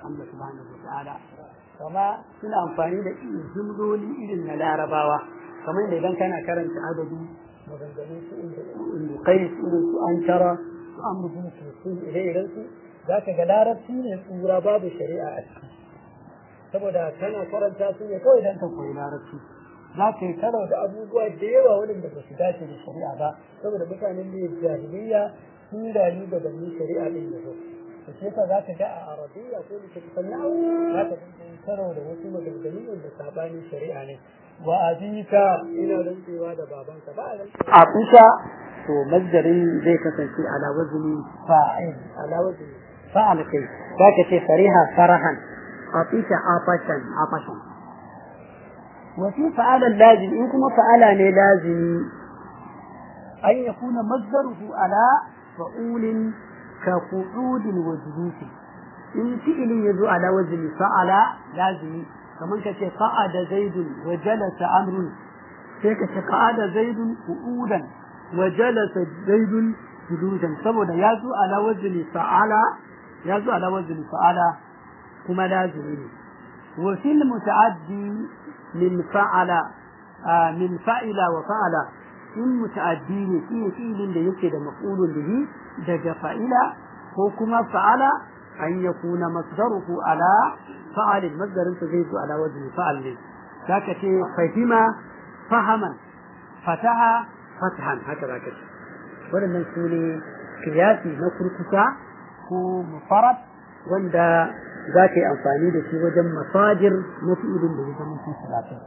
Allah subhanahu wa ta'ala kama suna amfani da jumloli irin na larabawa kamar da idan kana karanta adadi maganganun su inda kai su irin su an tara su an mutum su su ire-iren su za ka ga larabci ne tsura babu shari'a a ciki saboda kana karanta su ne kawai dan ka koyi larabci za ka yi karo da abubuwa da yawa waɗanda ba su dace da shari'a ba saboda mutanen da jahiliya sun rayu da bani shari'a din da su da shi yasa za ka ga a arabiya ko da ke kusan za ka dinga karo da wasu maganganu wanda sabanin shari'a ne wa abika ina rantsewa da babanka ba a rantsewa a kusa to masdarin zai kasance ala wazni fa'il ala wazni fa'al kai za ka ce fariha farahan atisha afashan afashan وفي فعل اللازم إن كما فعل لازم أن يكون مصدره على فعول كقعود وجلوس إن فعل يزو على وزن فعل لازم كمان كتي قعد زيد وجلس أمر كيك قعد زيد قعودا وجلس زيد جلوسا سبب يزو على وزن فعل يزو على وزن فعل كما لازم وفي المتعدي من فعل آه من فعل وفعل in muta'addi ne shi ne fi'ilin da yake da maqulun bihi daga fa'ila ko kuma fa'ala an yakuna masdaruhu ala fa'alin masdarin sa zai zo ala wazni fa'al ne zaka ce fahima fahaman fataha fathan haka zaka ce waɗannan su ne kiyasi na kurkusa ko mufarad wanda za ka yi amfani da shi wajen masajir na fi'ilin da ya zama sun salatin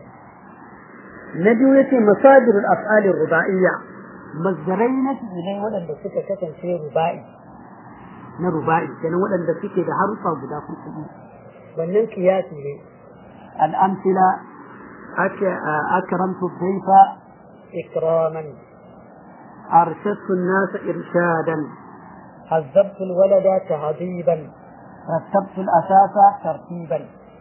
na biyu ya ce masajirul af'alin ruba'iyya mazdarai na fi'ilai waɗanda suka kasance ruba'i na ruba'i kenan waɗanda suke da harufa guda kuɗi wannan kiyasi ne al'amsila akramtu dhaifa ikraman arshadtu an-nas irshadan حذبت الولد تهذيبا رتبت الأساس ترتيبا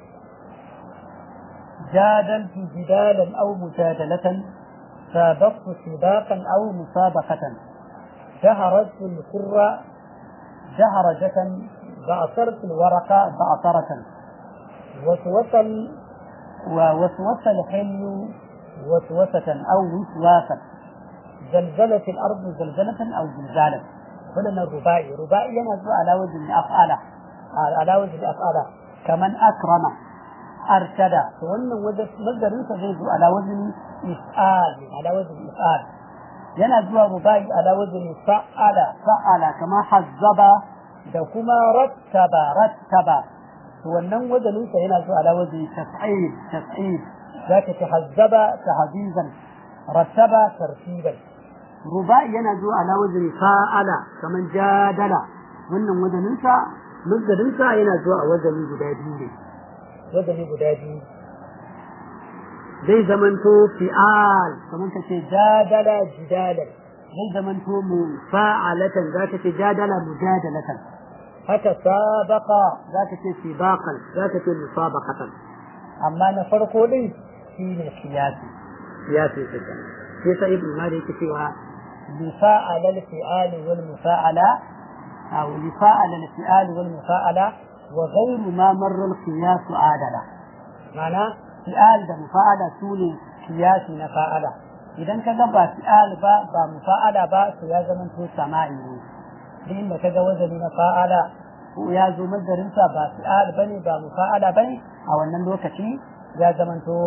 جادلت جدالا أو مجادلة سابقت سباقا أو مسابقة جهرت الحر جهرجة بعثرت الورقة بعثرة وسوس ووسوس الحل وسوسة أو وسواسة زلزلت الأرض زلزلة أو زلزالا ولنا الرباعي رباعي ينزل على وزن أفعاله على وزن أفعاله كمن أكرم أرشد وأن وزن مصدر يتغيظ على وزن إفعال على وزن إفعال ينزل رباعي على وزن فعل فعل كما حزب da kuma rattaba rattaba to wannan wazanin sa yana zuwa ala wazni tas'id tas'id zaka tahazzaba tahzizan rattaba tartiban rubai yana zuwa ala wazni fa'ala kaman jadala wannan wazanin sa mazdarin sa yana zuwa a wazani guda biyu ne wazani guda biyu zai zamanto fi'al kaman kace jadala jidalan zai zamanto mu fa'alatan zaka ce jadala mujadalatan haka sabaqa zaka ce sibaqan zaka ce musabaqatan amma na farko din shine siyasi siyasi kenan sai sa ibn malik yake cewa mufa'ala al-fi'al wal mufa'ala aw mufa'ala al-fi'al wal mufa'ala wa ghayru ma marra al-qiyas adala ma'ana fi'al da mufa'ala sune kiyasi na fa'ala idan ka ga ba fi'al ba ba mufa'ala ba to ya zama to sama'i ne duk inda ka ga wazani na fa'ala ko ya zo mazarin sa ba fi'al bane ba mufa'ala bane a wannan lokaci ya zama to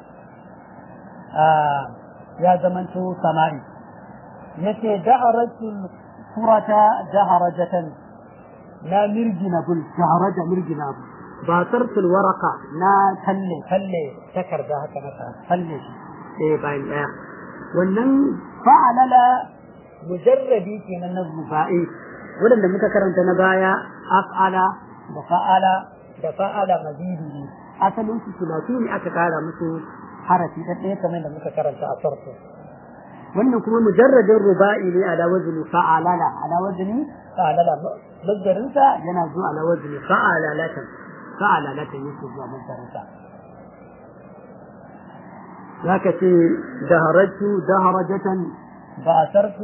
ya zama to sama'i yace da'aratul surata daharajatan na mirgina bul daharaja mirgina bul basartul waraka na talle talle takarda haka na talle shi ɗaya bayan ɗaya wannan fa'alala mujarrabi kenan na ruba'i waɗanda muka karanta na baya af'ala da fa'ala da fa'ala mazidi ne asalin su sulatu ne aka kara musu harafi da ɗaya kamar da muka karanta a farko wannan kuma mujarradin ruba'i ne ala wazni fa'alala ala wazni fa'alala mazdarin sa yana zuwa ala wazni fa'alalatan fa'alalatan yake zuwa mazdarin sa ذاك دهرجت دهرجة بأثرت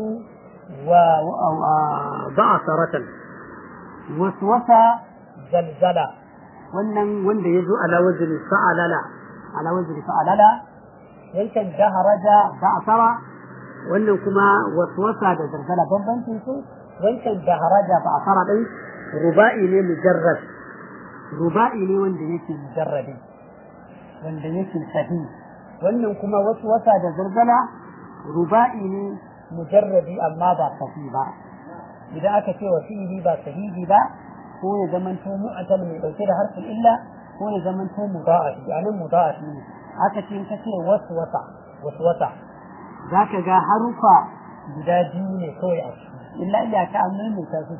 وبأثرة وسوسة زلزلة wannan wanda ya zo ala wazni fa'alala ala wazni fa'alala yankan daharaja ba'sara wannan kuma waswasa da zargala bambancin su wancan daharaja ba'sara din ruba'i ne mujarrad ruba'i ne wanda yake mujarradi wanda yake sahi wannan kuma waswasa da zargala ruba'i ne mujarradi amma ba sahi ba idan aka ce wa fi'ili ba sahihi ba ko ya zamanto mu'atal mai dauke da harfin illa ko ya zamanto mudha'afi anan mudha'afi ne aka ce ka ce waswasa waswasa zaka ga harufa guda biyu ne kawai a ciki illa illa ka an mai ta su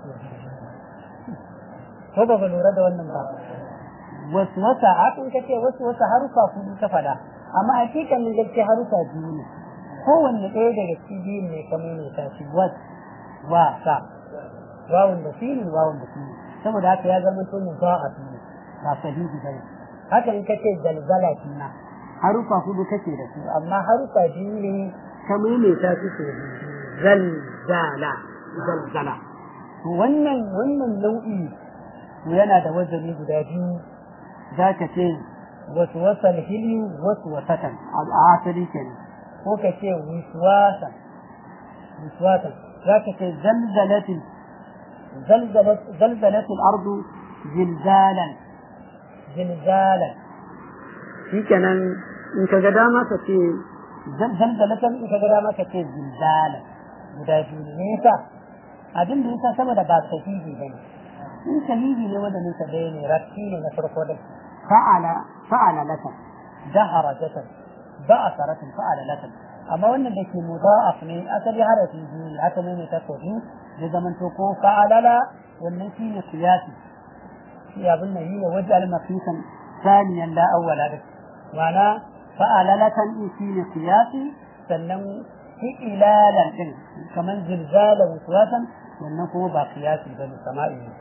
ko ba lura da wannan ba waswasa hakan ka ce waswasa harufa kudu ka fada amma hakikanin gaske harufa biyu ne kowanne ɗaya daga cikin biyun ne kamar ne ta shi was wasa wawun da filin wawun da filin saboda haka ya zama to mu ba a filin ba sahihi ba ne haka in kace zalzala kina harufa hudu kake da su amma harufa biyu ne ka maimaita su su zalzala zalzala wannan wannan nau'i yana da wazani guda biyu za ka ce wasu wasan hili wasu wasatan a asali kenan ko ka ce wiswasan wiswasan za ka ce zalzalatin زلزلت زلزلت الأرض زلزالا زلزالا في كان إن كقدامة كتي زلزلة إن كقدامة كتي زلزالا مداجين نيسا أدن نيسا سبب بعد سهيدي بني إن سهيدي لودا نيسا بيني ركيني نفرقو لك فعل فعل لك دهرجة بأثرة فعل لك أما وأن بك مضاعف من أتبع عرفي جيل أتبع تكوهي ya zamanto ko fa'alala wannan shi ne qiyasi shi abin nan yi wajal mafisan saniyan la awwala da ma'ana fa'alalatan in shi ne qiyasi sannan fi'ilalan din kaman zilzala waswasan wannan kuma ba qiyasi bane sama'i ne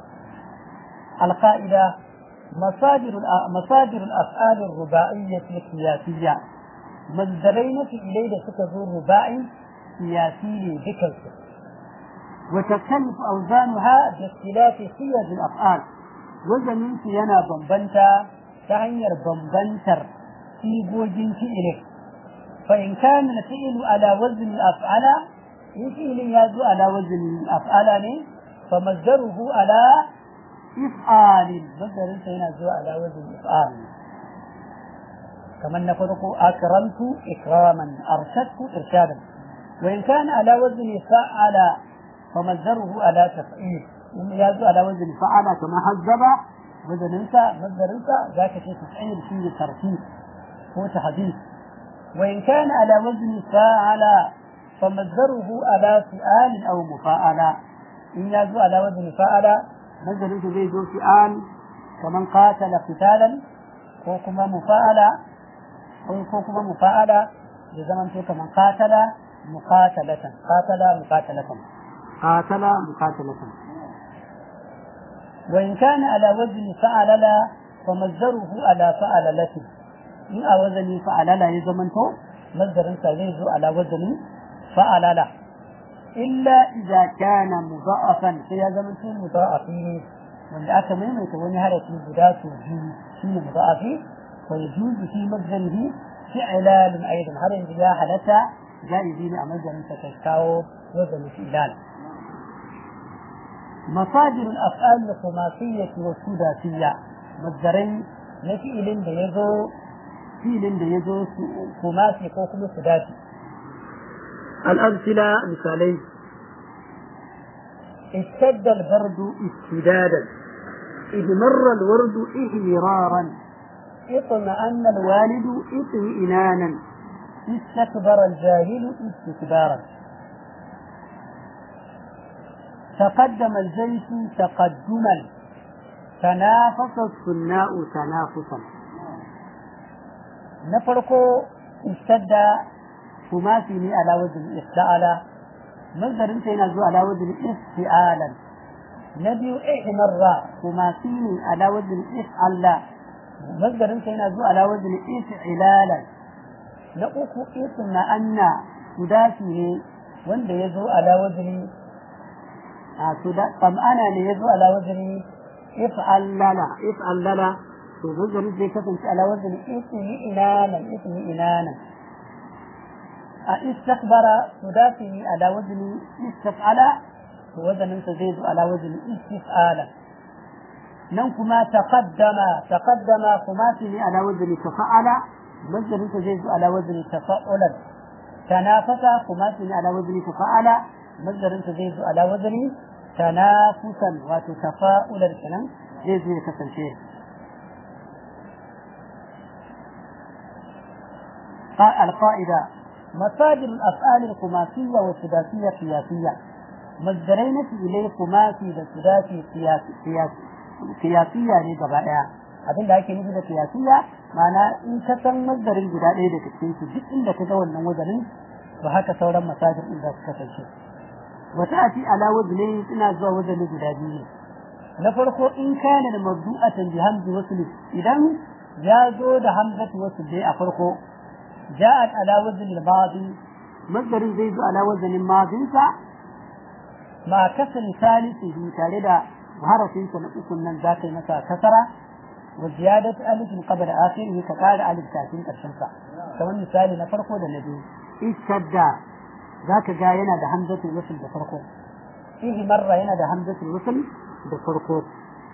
القاعدة مصادر مصادر الأفعال الرباعية القياسية مصدرين في إليه سكر رباعي قياسي ذكر وتختلف أوزانها باختلاف صيغ الأفعال وزن ينا بمبنتا تغير بمبنتر في بوجين فعله فإن كان الفعل على وزن الأفعال إن فعل يزو على وزن الأفعال فمصدره على إفعال مصدر ينزو على وزن إفعال كما نفرق أكرمت إكراما أرشدت إرشادا وإن كان على وزن فعل فمصدره على تفعيل يزو على وزن فعل كما حذب وزن انت مصدر انت ذاك في تفعيل فيه ترتيب هو تحديث وإن كان على وزن فاعل فمصدره على فعال أو مفاعل إن يزو على وزن فاعل مصدر انت زي زو فعال كمن قاتل قتالا وكما مفاعل وكما مفاعل بزمن كمن قاتل مقاتلة قاتل مقاتلة قاتل مقاتلة وإن كان على وزن فعل لا فمصدره على فعل لته إن وزن فعل لا يزمنته مصدر سيزو على وزن فعل لا إلا إذا كان مضاعفا في زمنته مضاعفين وإن أكا من يتوني هذا في بداية الجيل شيء مضاعفين ويجوز في مصدره فعلال أيضا هذا إذا حدث جائزين أمزل تتكاو وزن فعلال مصادر الأفعال الخماسية والسداسية مصدرين نفعل da yazo filin da yazo khumasi ko kuma sudasi الأمثلة مثالين اشتد البرد اشتدادا إذ مر الورد إحمرارا اطمأن الوالد اطمئنانا استكبر الجاهل استكبارا تقدم الجيش تقدما تنافس الصناء تنافسا نفرق اشتد خماسي على وزن افتعل مصدر انت ينزل على وزن افتعالا نبي احمر خماسي على وزن افعل مصدر انت ينزل على وزن افعلالا نقوك اطمأن سداسي wanda ya zo ala wazini a su da tsam'ana ne ya zo ala wazini if'allala if'allala to mazarin zai kasance ala wazni ismi inanan ismi inanan a istakbara sudati ala wazni istaf'ala to wazanin sa zai zo ala wazni istif'ala nan kuma taqaddama taqaddama kuma ne ala wazni tafa'ala mazarin sa zai zo ala wazni tafa'ulan tanafasa kuma ne ala wazni tafa'ala mazarin sa zai zo ala wazni tanafusan wato tafa'ulan kenan zai zo ya kasance القاعدة مصادر الأفعال الخماسية والسداسية قياسية مصدرين في إليه خماسي والسداسي قياسي قياسي قياسية ne gaba ɗaya abin da ake nufi da qiyasiyya ma'ana in ka san masdarin guda ɗaya daga cikin su duk inda ka ga wannan wazanin to haka sauran masajir din za su kasance wata ati ala wazni ina zuwa wazani guda biyu ne na farko in kana da mabdu'atan bi hamzi wasl idan ya zo da hamzatu wasl dai a farko جاءت على وزن الماضي مصدر زيد على وزن الماضي مع كسر ثالثه تاردا حرف سنقص من ذاك مسا كسرة وزيادة ألف قبل آخره كقال ألف تاتين كرشنسا كمان مثال نفرقه ده نبي اشتدى ذاك جاينا ده همزة الوصل بفرقه فيه مرة هنا ده همزة الوصل بفرقه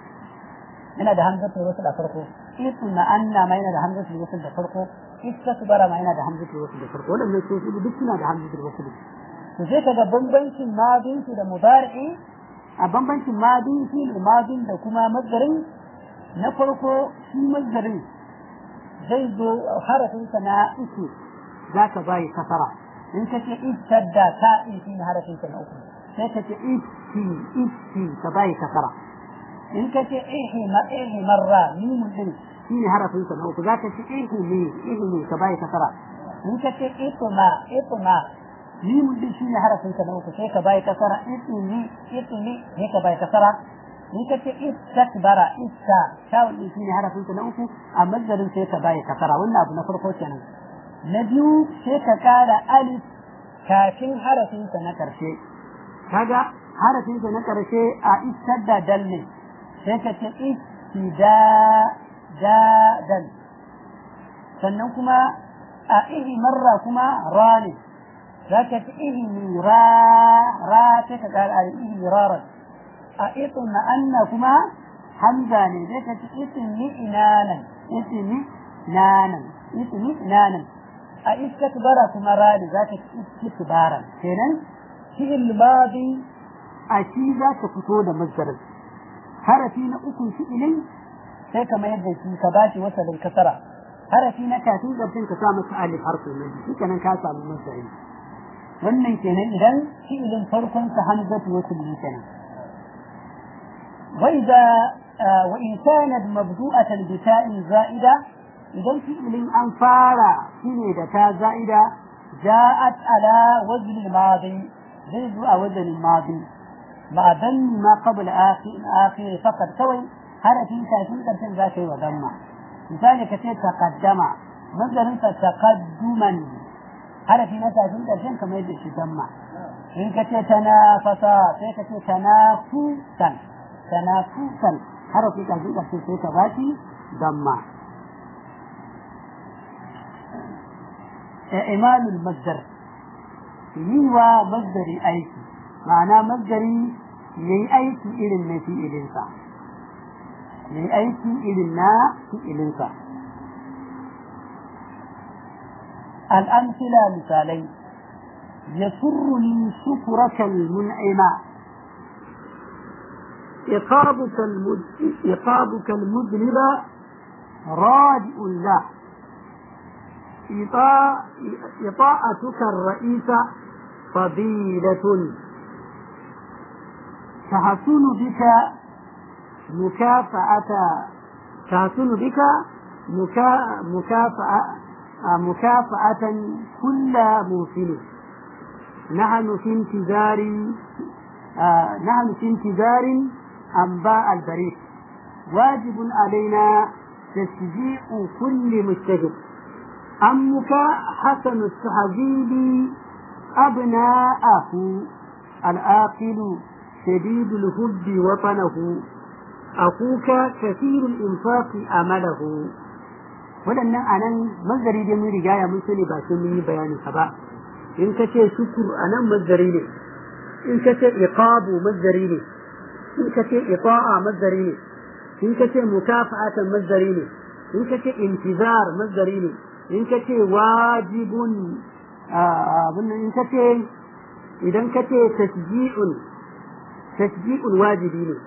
هنا ده همزة الوصل بفرقه إثم أن ما هنا ده همزة الوصل بفرقه istakbara ma yana da hamzatul wasl da farko wannan sai su duk suna da hamzatul wasl to sai kaga bambancin madin su da mudari'i a bambancin madin shi da madin da kuma mazdarin na farko shi mazdarin zai zo harafin sa na uku zaka bayi kasara in ka ce istadda ta in shi harafin sa na uku sai ka ce isti isti ka bayi kasara in ka ce ihi ma ihi marra mimun din shi ne harafin sa na uku za ka ci ihu ne ihu ne ka bai kasara in ka ce ituma ituma limun din shi ne harafin sa na uku sai ka bai kasara itumi itumi ne ka bai kasara in ka ce istakbara iska shawun din shi ne harafin sa na uku a mazdarin sai ka bai kasara wannan abu na farko kenan na biyu sai ka kara alif kafin harafin sa na karshe kaga harafin sa na karshe a istadda dal ne sai ka ce istida dadan sannan kuma a ihi marra kuma ra ne za ka ci ihi ra ra sai ka kara a ihi rarar a itin na anna kuma hamza ne zai ka ci itin ni inanan itin ni nanan itin ni nanan a istakbara kuma ra ne za ka ci istikbaran kenan fi'il madi a shi za ka fito da mazdarin harafi na ukun fi'ilin sai ka mayar da shi ka bashi wasalin kasara harafi na kafin zarfin ka sa masa alif harfi na biyu kenan ka samu masari wannan kenan idan fi'ilin farkon sa hamzatu wasl ne kenan wa idza wa in kanat mabdu'atan bi ta'in za'ida idan fi'ilin an fara shine da ta za'ida ja'at ala wazn al-madi zai zo a wazn al-madi ma dan ma qabla akhir akhir faqat kawai harafin kafin karshen za ka yi wa damma misali ka ce taqaddama mazarin sa taqadduman harafi na kafin karshen kamar yadda shi damma in ka ce tanafasa sai ka ce tanafusan tanafusan harafi kafin karshen sai ka bashi damma imalul masdar yi wa masdari aiki ma'ana masdari yayi aiki irin na fi'ilinsa yayi aiki irin na fi'ilinsa الأمثلة مثالين يسرني شكرك المنعم إقابك المد... إقابك المذنب رادئ له إطاع... إطاعتك الرئيس فضيلة تحسن بك مكافأة تحسن بك مكا... مكافأة مكافأة كل موسم نحن في انتظار آه نحن في انتظار أنباء البريد واجب علينا تشجيع كل مجتهد أمك حسن الصحابي أبناءه العاقل شديد الحب وطنه akuka kathirul infaqi amalahu waɗannan anan mazari dai mun riga ya mun sani ba sai mun yi bayanin sa ba in ka ce shukur anan mazari ne in ka ce iqabu mazari ne in ka ce ita'a mazari ne in ka ce mukafa'atan mazari ne in ka ce intizar mazari ne in ka ce wajibun abin in ka ce idan ka ce tasji'un tasji'un wajibi ne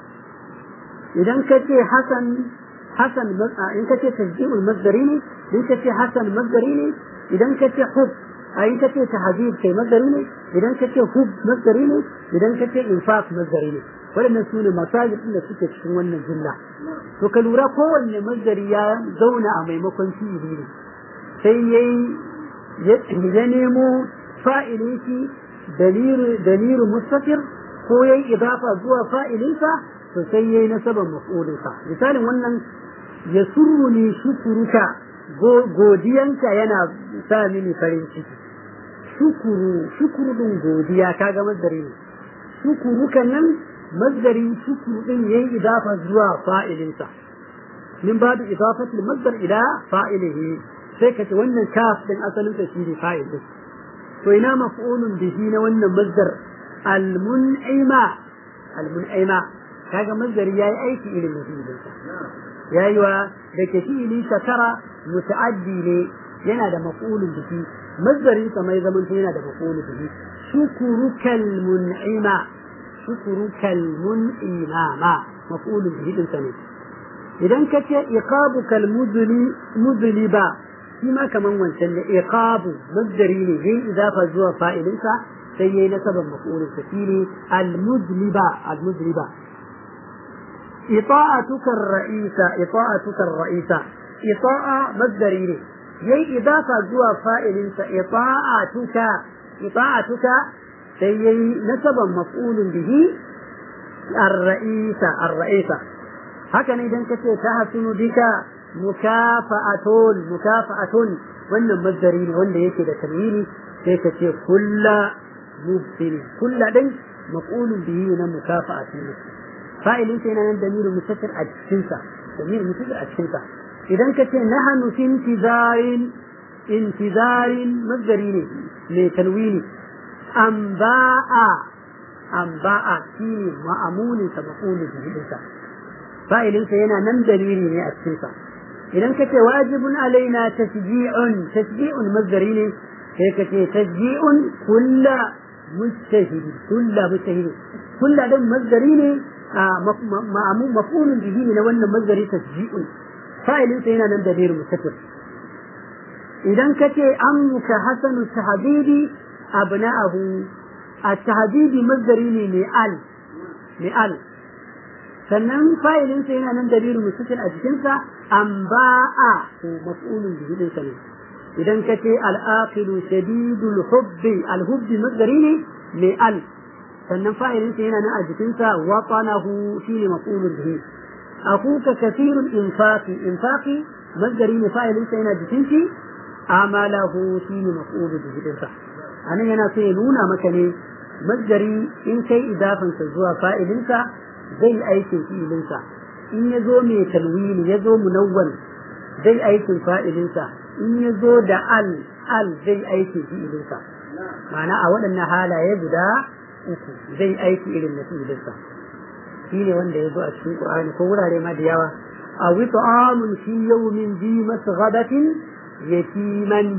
idan ka ce hasan hasan in ka ce tasji'ul mazari ne in ka ce hasan mazari ne idan ka ce hub a in ka ce tahajib kai mazari ne idan ka ce hub mazari ne idan ka ce infaq mazari ne waɗannan su ne masajid da suke cikin wannan jumla to ka lura kowanne mazari ya zauna a maimakon fi'ili ne sai yayi ya nemo fa'ilin shi dalilu mustaqir ko yayi idafa zuwa fa'ilinsa to sai yayi nasaban maf'ulinsa misalin wannan ya surruni shukuruka godiyanka yana sa mini farin ciki shukuru shukuru din godiya kaga mazdari ne shukuruka nan mazdarin shukuru din yayi idafa zuwa fa'ilinsa min babu idafati al-masdar ila fa'ilihi sai kace wannan kaf din asalin sa shine fa'il din to ina maf'ulun bihi na wannan masdar al-mun'ima al-mun'ima kaga masdari yayi aiki irin fi'ilin sa yayi wa da ke fi'ili shakara muta'addi ne yana da maf'ulun bihi masdari sa mai zaman yana da maf'ulun bihi shukurukal mun'ima shukurukal mun'ima ma maf'ulun bihi din sa ne idan ka ce iqabukal mudli mudliba shi ma kaman wancan ne iqabu masdari ne yayi idafa zuwa fa'ilinsa sai yayi nasaban maf'ulun sa shine al mudliba al mudliba ita'atuka ar-ra'isa ita'atuka ar-ra'isa ita'a masdari ne yayi idafa zuwa fa'ilinsa ita'atuka ita'atuka sai yayi nasaban maf'ulun bihi ar-ra'isa ar-ra'isa haka ne idan kace ta hasunu bika mukafa'atun mukafa'atun wannan mazdari ne wanda yake da tanwini sai ka ce kulla mubtil kulla din maqulun bihi na mukafa'atun fa'ilin sai nan damiru mustatir a cikin sa damiru mustatir a cikin sa idan ka ce nahnu fi intizarin intizarin mazdari ne mai tanwini amba'a amba'a shine ma'amulin sa maqulun bihi sa fa'ilinsa yana nan dalili ne a cikinsa idan ka ce wajibun alaina tasji'un tasji'un mazdari ne sai ka ce tasji'un kulla mujtahidi kulla mujtahidi kulla din mazdari ne maf'ulun bihi ne na wannan mazdari tasji'un fa'ilinsa yana nan dalilin mustaqil idan ka ce ammuka hasanu tahdidi abna'ahu at-tahdidi mazdari ne mai al mai al sannan fa'ilinsa yana nan dalilin mustatir a jikinsa an ba'a ko maf'ulun bihi din sa ne idan ka ce al'aqilu shadidul hubbi al-hubbi masdari ne mai al sannan fa'ilinsa yana nan a jikinsa watanahu shine maf'ulun bihi akuka kathirul infaqi infaqi masdari ne fa'ilinsa yana jikin shi amalahu shine maf'ulun bihi din sa anan yana so ya nuna maka ne masdari in kai idafansa zuwa fa'ilinsa zai aikin fi'ilinsa in ya zo mai talwini ya zo munawwan zai aikin fa'ilinsa in ya zo da al al zai aikin fi'ilinsa ma'ana a waɗannan halaye guda uku zai aiki irin na fi'ilinsa shi ne wanda ya zo a cikin ƙur'ani ko wurare ma da yawa a wito amun fi yawmin zi masghabatin yatiman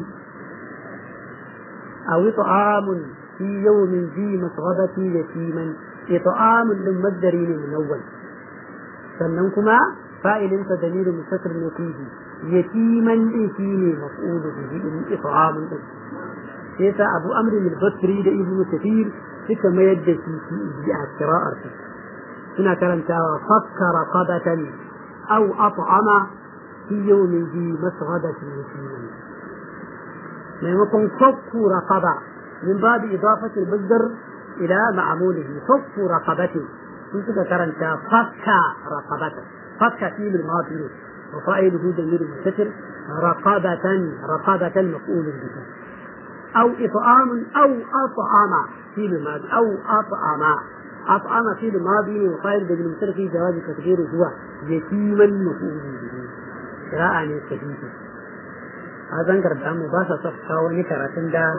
a wito amun fi yawmin zi masghabatin yatiman إطعام للمصدر من أول sannan kuma fa'ilin sa dalilin mustatir ne fihi yatiman din shine maf'ul bihi in it'amun din sai sa Abu Amr al-Basri da Ibn Kathir suka mayar da shi fi a qira'ar su suna karantawa fakkara qadatan aw at'ama fi yawmin zi masghadatin yatiman maimakon fakku raqaba min babu idafati al-masdar إلى معموله فك رقبة كنت ذكرت فك رقبة فك فيل الماضي وفائله ضمير مستتر رقبة رقبة مفعول به أو إطعام أو أطعم فيل الماضي أو أطعم أطعم في الماضي وقائل بدل المثل في جواز تقدير هو يتيما مفعول به قراءة كثيرة هذا انكر بأمو باسا صفقا ونكرة دا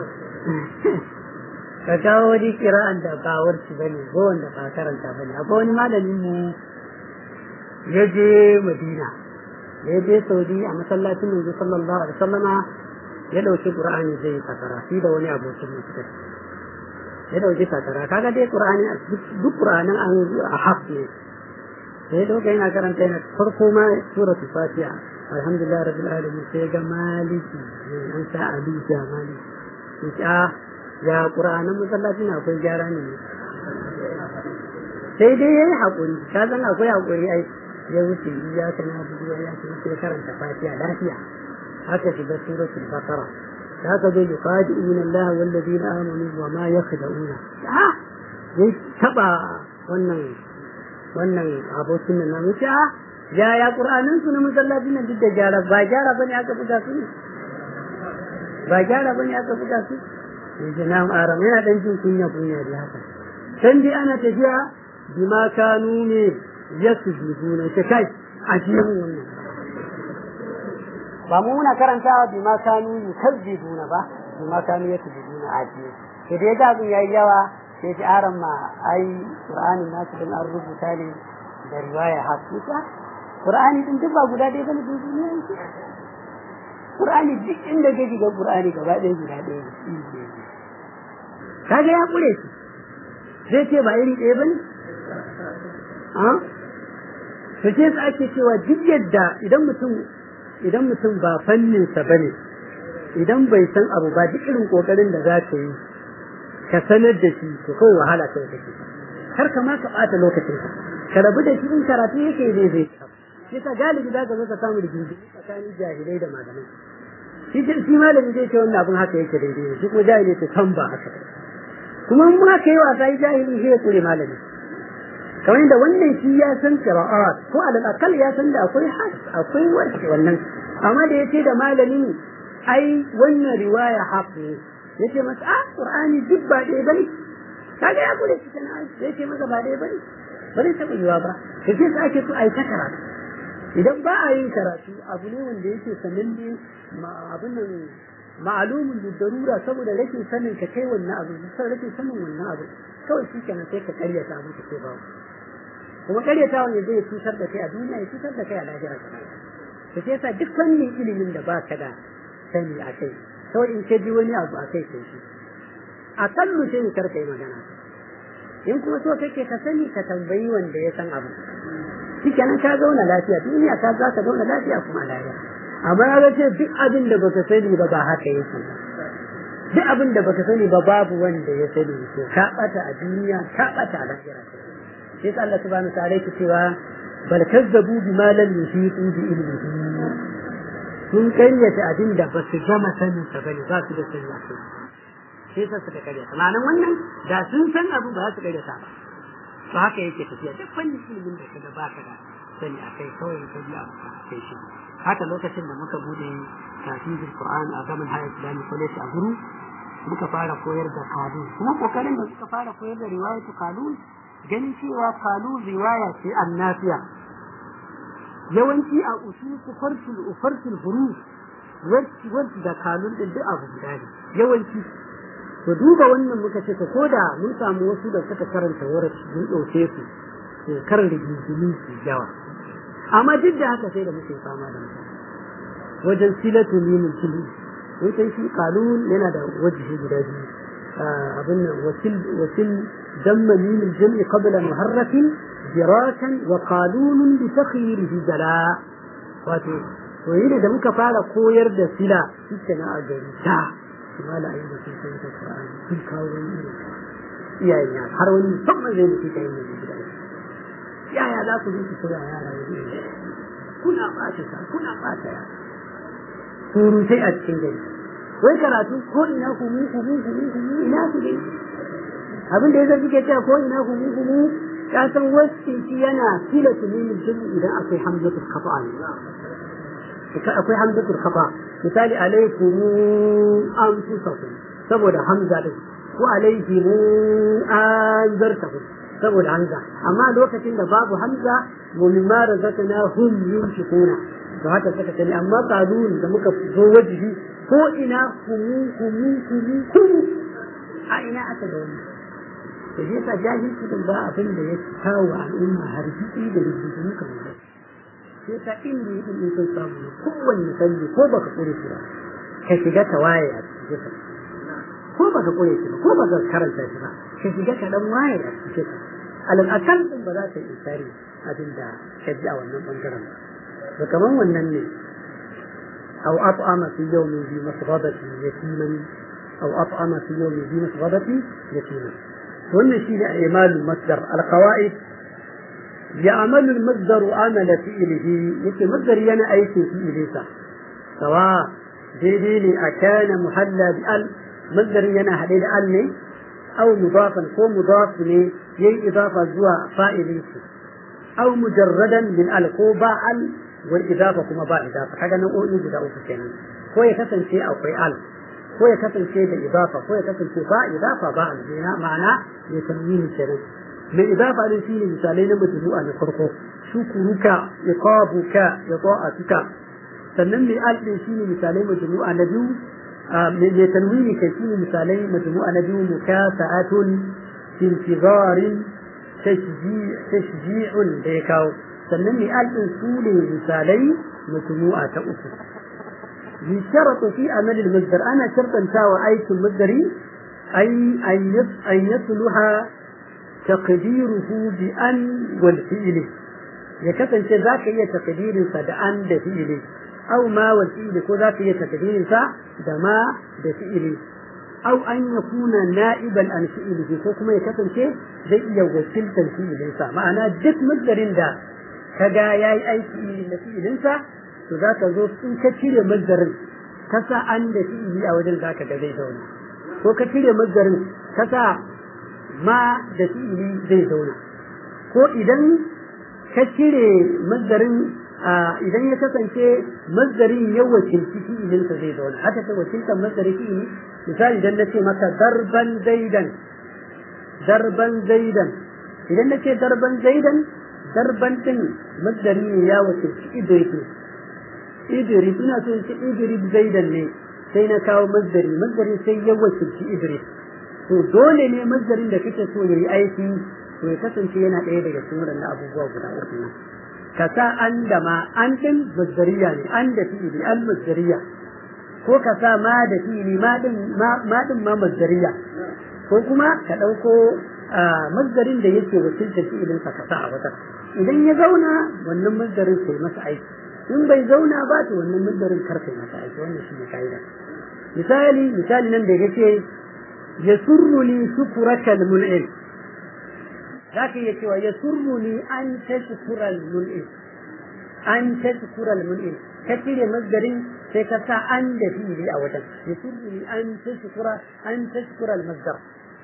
ka kawo wani kira'an da ba warci bane ko wanda ba karanta bane akwai wani malamin mu ya je Madina ya je Saudi a masallacin manzo sallallahu alaihi wasallama ya dauki Qur'ani zai fasara shi da wani abokin mutum ya dauki fasara kaga dai Qur'ani duk Qur'anin an a haf ne sai dauka yana karanta yana farko ma suratul Fatiha alhamdulillah rabbil alamin sai ga maliki an sa alija maliki ya ƙura'anin masallaci na akwai gyara ne sai dai ya yi haƙuri ka san akwai haƙuri ai ya wuce ya ka na bugu ya ce sai karanta fatiha lafiya haka shiga suratul baqara da haka zo yuqadi'una Allah wal ladina amanu wa ma yakhda'una ah ya taba wannan wannan abokin nan namu ce ah ya ya qur'anin su na masallacin nan duk da gyara ba gyara bane aka buga su ba gyara bane aka buga su yanzu na aram yana dan jin kunya kunya da haka can dai ana tafiya bima kanu ne yasjuduna ta kai a cikin wannan ba mu muna karantawa bima kanu yukazzibuna ba bima kanu yasjuduna a cikin sai dai da abin yayi yawa sai ji aram ma ai qur'anin nasu din an rubuta ne da riwaya hakika qur'ani din duk ba guda ɗaya bane duniya yake qur'ani duk inda kake ga qur'ani gaba ɗaya guda ɗaya ne kaga ya kure shi zai ce ba iri ɗaya bane a to ce su ake cewa duk yadda idan mutum idan mutum ba fannin sa bane idan bai san abu ba duk irin kokarin da za ka yi ka sanar da shi to kawai wahala kawai kake kar ka ma ka bata lokacin ka ka rabu da shi in karatu yake zai zai yasa galibi za ka zo ka samu rigingi tsakanin jahilai da malamai shi shi malami zai ce wannan abin haka yake daidai shi kuma jahili ce san ba haka kuma in ma kai wasa yi jahili shi ya kure malami kamar yadda wannan shi ya san qira'at ko alal akal ya san da akwai has akwai warke wannan amma da yace da malami ai wannan riwaya haq ne yace masa ah qur'ani duk ba dai bane kaga ya kure shi kana yace masa ba dai bane bane taɓa yiwa ba kace sai ake so ai ta karatu idan ba a yin karatu abu ne wanda yake sananne abin nan ma'alumin da darura saboda rashin sanin ka kai wannan abu saboda rashin sanin wannan abu kawai shi kenan sai ka karyata abu ka ce ba kuma karyata wanda zai cutar da kai a duniya ya cutar da kai a lahira ka to sai yasa duk fannin ilimin da baka da sani a kai kawai in ka ji wani abu a kai sai shi a kallu sai kar ka yi magana in kuma so kake ka sani ka tambayi wanda ya san abu shikenan ka zauna lafiya duniya ka za ka zauna lafiya kuma lafiya amma ya ce duk abin da baka sani ba ba haka yake duk abin da baka sani ba babu wanda ya sani to ka bata a duniya ka bata a lahira sai Allah subhanahu wa ta'ala yake cewa bal kazzabu bima lam yuhitu bi ilmihi sun karyata abin da ba su gama sanin sa bane ba su da sani a kai sai sa suka karyata ma'anan wannan da sun san abu ba su karyata ba to haka yake tafiya duk fannin ilimin da kaga baka da sani a kai kawai ka ji abu kai shi haka lokacin da muka bude tafsirul Qur'an a gaban High Islamic College a Guru muka fara koyar da kalun kuma kokarin da suka fara koyar da riwayatu kalun ganin cewa kalun riwaya ce annafiya yawanci a usul farsul farsul huruf warci warci da kalun din duk abu guda ne yawanci to duba wannan muka ce ko koda mun samu wasu da suka karanta warci mun dauke su to karin rigingimi su yawa amma duk da haka sai da muke fama da mutane wajen silatu limin tili wutan shi kalun yana da wajihi guda biyu abin nan wasil wasil damma limin jam'i qabla muharrafin jirakan wa qalunun bi takhirihi jala wato to yi da muka fara koyar da sila ita na a gari ta mala ayi da sun san ta Qur'ani sun kawo wani iyayen ya har wani musamman zai mutu kai ne gida yaya za ku yi ku koya yara wani kuna ɓata ta kuna ɓata ya surutai a cikin gari wai karatu ko ina kumu kumu kumu kumu ina su dai abin da ya zafi ke cewa ko ina kumu kumu ka san wasu shi yana fila tulimin jini idan akwai hamzatul kafa ne akwai hamzatul kafa misali alaikum anfusakum saboda hamza din ko alaikum anzartakum saboda hamza amma lokacin da babu hamza wa mimma razaqnahum yunfiquna to haka suka sani amma qalun da muka zo wajibi ko ina kumu kumu kumu kumu a ina aka da wannan to shi yasa jahilci din ba abin da ya kawo al'umma har jiki da rubutu kamar sai ka inda yi in sun samu kowanne sanyi ko baka kure shi ba ka shiga ta waye a cikin ko baka kure shi ba ko baka karanta shi ba ka shiga ka dan waye a cikin alal akal din ba za ka yi tsari abin da ka ji a wannan bangaren ba to kaman wannan ne أو أطعم في يوم ذي مسغبة يتيما أو أطعم في يوم ذي مسغبة يتيما وأن شيء إعمال المصدر القواعد يعمل المصدر عمل فعله يكي مصدر ينا أي في إليسا سواء ديدي أكان محلى بأل مصدر ينا حديد أل أو مضافا كو مضاف لي يي إضافة زوا فائلي أو مجردا من ال كو با ال والإضافة كما با إضافة حاجة نقول يجد أو فكنا كو يكسن شيء أو في ال كو يكسن شيء بإضافة كو يكسن شيء با إضافة با ال معنى يتنوين شرط mai idafa din shine misalai na majmu'a na farko shukuruka iqabuka ita'atuka sannan mai al din shine misalai majmu'a na biyu mai tanwini kai shine misalai majmu'a na biyu mukasa'atun intizarin tashji'un da ya kawo sannan mai al din su ne misalai majmu'a ta uku يشترط في عمل المصدر أنا شرطا تاوى أيت المصدري أي أن يصلح تقديره بأن والفعل يكفن ذاك هي تقدير فدأن بفعل أو ما والفعل كو ذاك هي تقدير فدما بفعل أو أن يكون نائبا عن فعله كو كما يكفن شيء زي يوكل تنفيذ معنى دك مصدر دا كجا ياي أي فعل نفعل to za ka zo in ka cire mazdarin ka sa an da fi'ili a wajen zaka ga zai zauna ko ka cire mazdarin ka sa ma da fi'ili zai zauna ko idan ka cire mazdarin idan ya kasance mazdarin ya wakilci fi'ilinsa zai zauna haka ta wakiltar mazdarin fi'ili misali idan na ce maka darban zaidan darban zaidan idan na ce darban zaidan darban din mazdari ne ya wakilci idris idris ina so in ce idris zaidan ne sai na kawo mazdari mazdari sai ya wakilci idris to dole ne mazdarin da kake so yayi aiki to ya kasance yana ɗaya daga cikin waɗannan abubuwa guda uku nan ka sa an da ma an din mazdariya ne an da fi'ili an mazdariya ko ka sa ma da fi'ili ma din ma din ma mazdariya ko kuma ka ɗauko mazdarin da yake wakiltar fi'ilin sa ka sa a wata idan ya zauna wannan mazdarin sai masa aiki in bai zauna ba to wannan mazdarin kar kai masa aiki wannan shi ne kaida misali misali nan da yake يسرني شكرك المنعم ذاك يتوى يسرني أن تشكر المنعم أن تشكر المنعم كثير مصدر سيكسا أن فيه أولا يسرني أن تشكر أن تشكر المصدر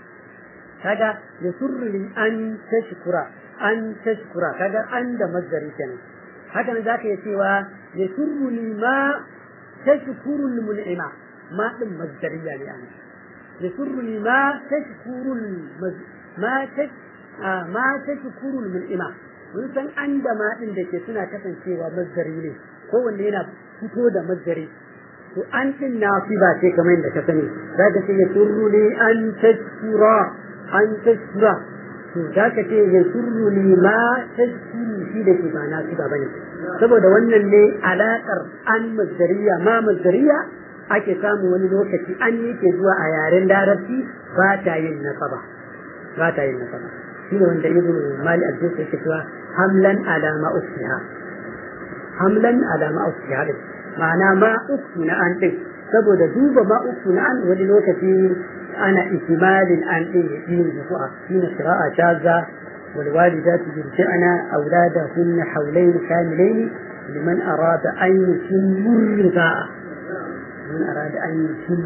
هذا يسرني أن تشكر أن تشكر هذا أن مصدر كان هذا ذاك يتوى يسرني ما تشكر المنعم ما مصدرية يعني يسرني ما تشكر المز... ما تش... آه ما تشكر المنعمة mun san an da ma din da ke suna kasancewa mazdari ne kowanne yana fito da mazdari to an din na fi ba ce kamar yadda ka sani za ka ce ya surru ne an tashkura an tashkura to za ka ce ya surru ne ma tashkuru shi da ke ba na fi ba bane saboda wannan ne alaƙar an mazdariya ma mazdariya ake samu wani lokaci an yi ke zuwa a yaren larabci ba ta yin nasaba ba ta yin nasaba shi ne wanda ibn mali al-jins yake cewa hamlan ala ma ukhtiha hamlan ala ma ukhtiha din ma'ana ma ukhtu na an din saboda duba ma ukhtu na an wani lokaci ana ihtimalin an din yin zuwa shi ne qira'a shazza والوالدات يرجعن أولادهن حولين كاملين لمن أراد أن يتم الرضاعة من أراد أن يتم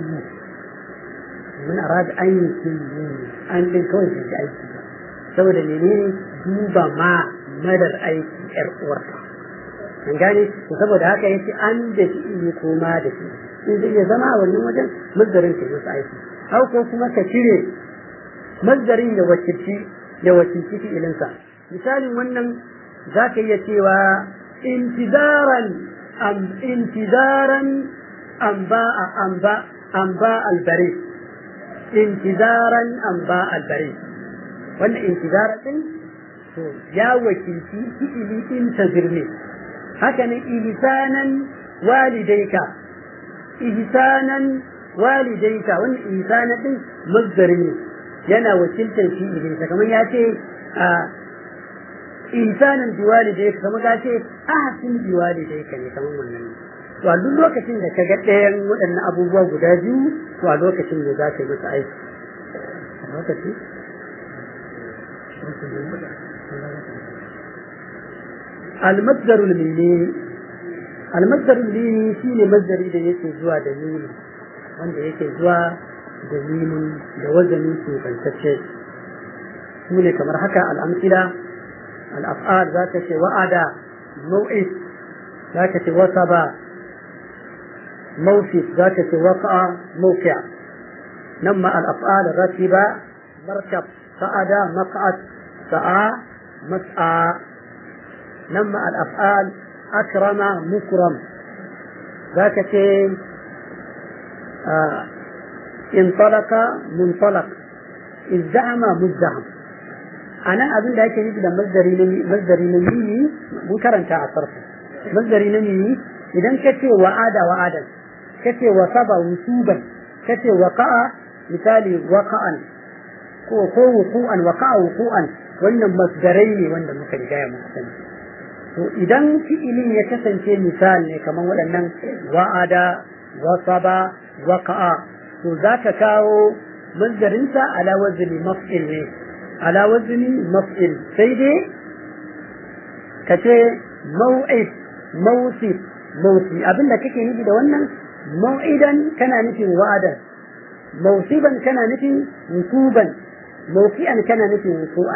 من أراد أن يتم أن يكون في أي saboda menene duba ma madar aiki yar uwarka an gane to saboda haka yace an da shi ne ko ma da shi in zai iya zama a wannan wajen mazdarin ka masa aiki hau ko kuma ka cire mazdarin da wakilci ya wakilci fi'ilinsa misalin wannan za ka iya cewa intizaran am intizaran amba amba amba albari intizaran amba albari wannan intizaran din to ya wakilci fi'ili intazir ne haka ne ihsanan walidaika ihsanan walidaika wannan ihsanan din mazdari ne yana wakiltar fi'ilinsa kamar ya ce a ihsanan biwalidayka kamar ka ce ahsin biwalidayka ne kamar wannan to a duk lokacin da ka ga ɗayan waɗannan abubuwa guda biyu to a lokacin da za ka yi masa aiki lokaci المصدر الميمي المصدر الميمي shine masdari da yake zuwa da mimi wanda yake zuwa da mimin da wazanin ke bantacce su ne kamar haka al'amsila al'af'al za ka ce wa'ada mau'id za ka ce wasaba موفي ذاك وقع موقع نما الأفعال رتب مركب صعد مقعد سعى مسعى نما الأفعال أكرم مكرم ذاك آه انطلق منطلق ازدحم مزدحم أنا أظن ذلك يجب مصدري مصدري نمي منكرا تعصرف مصدري نمي إذا كتي وعاد وعادا kace wasaba wusuban kace waqa'a misali waqa'an ko ko wuqu'an waqa'a wuqu'an wannan masdarai ne wanda muka riga ya muka sani to idan fi'ilin ya kasance misal ne kamar waɗannan wa'ada wasaba waqa'a to zaka kawo masdarinsa ala wazni maf'il ne ala wazni maf'il sai dai kace mau'id mawsif mawsi abinda kake nufi da wannan موعدا كان نفي وعدا موصبا كان نفي وصوبا موفئا كان نفي وصوءا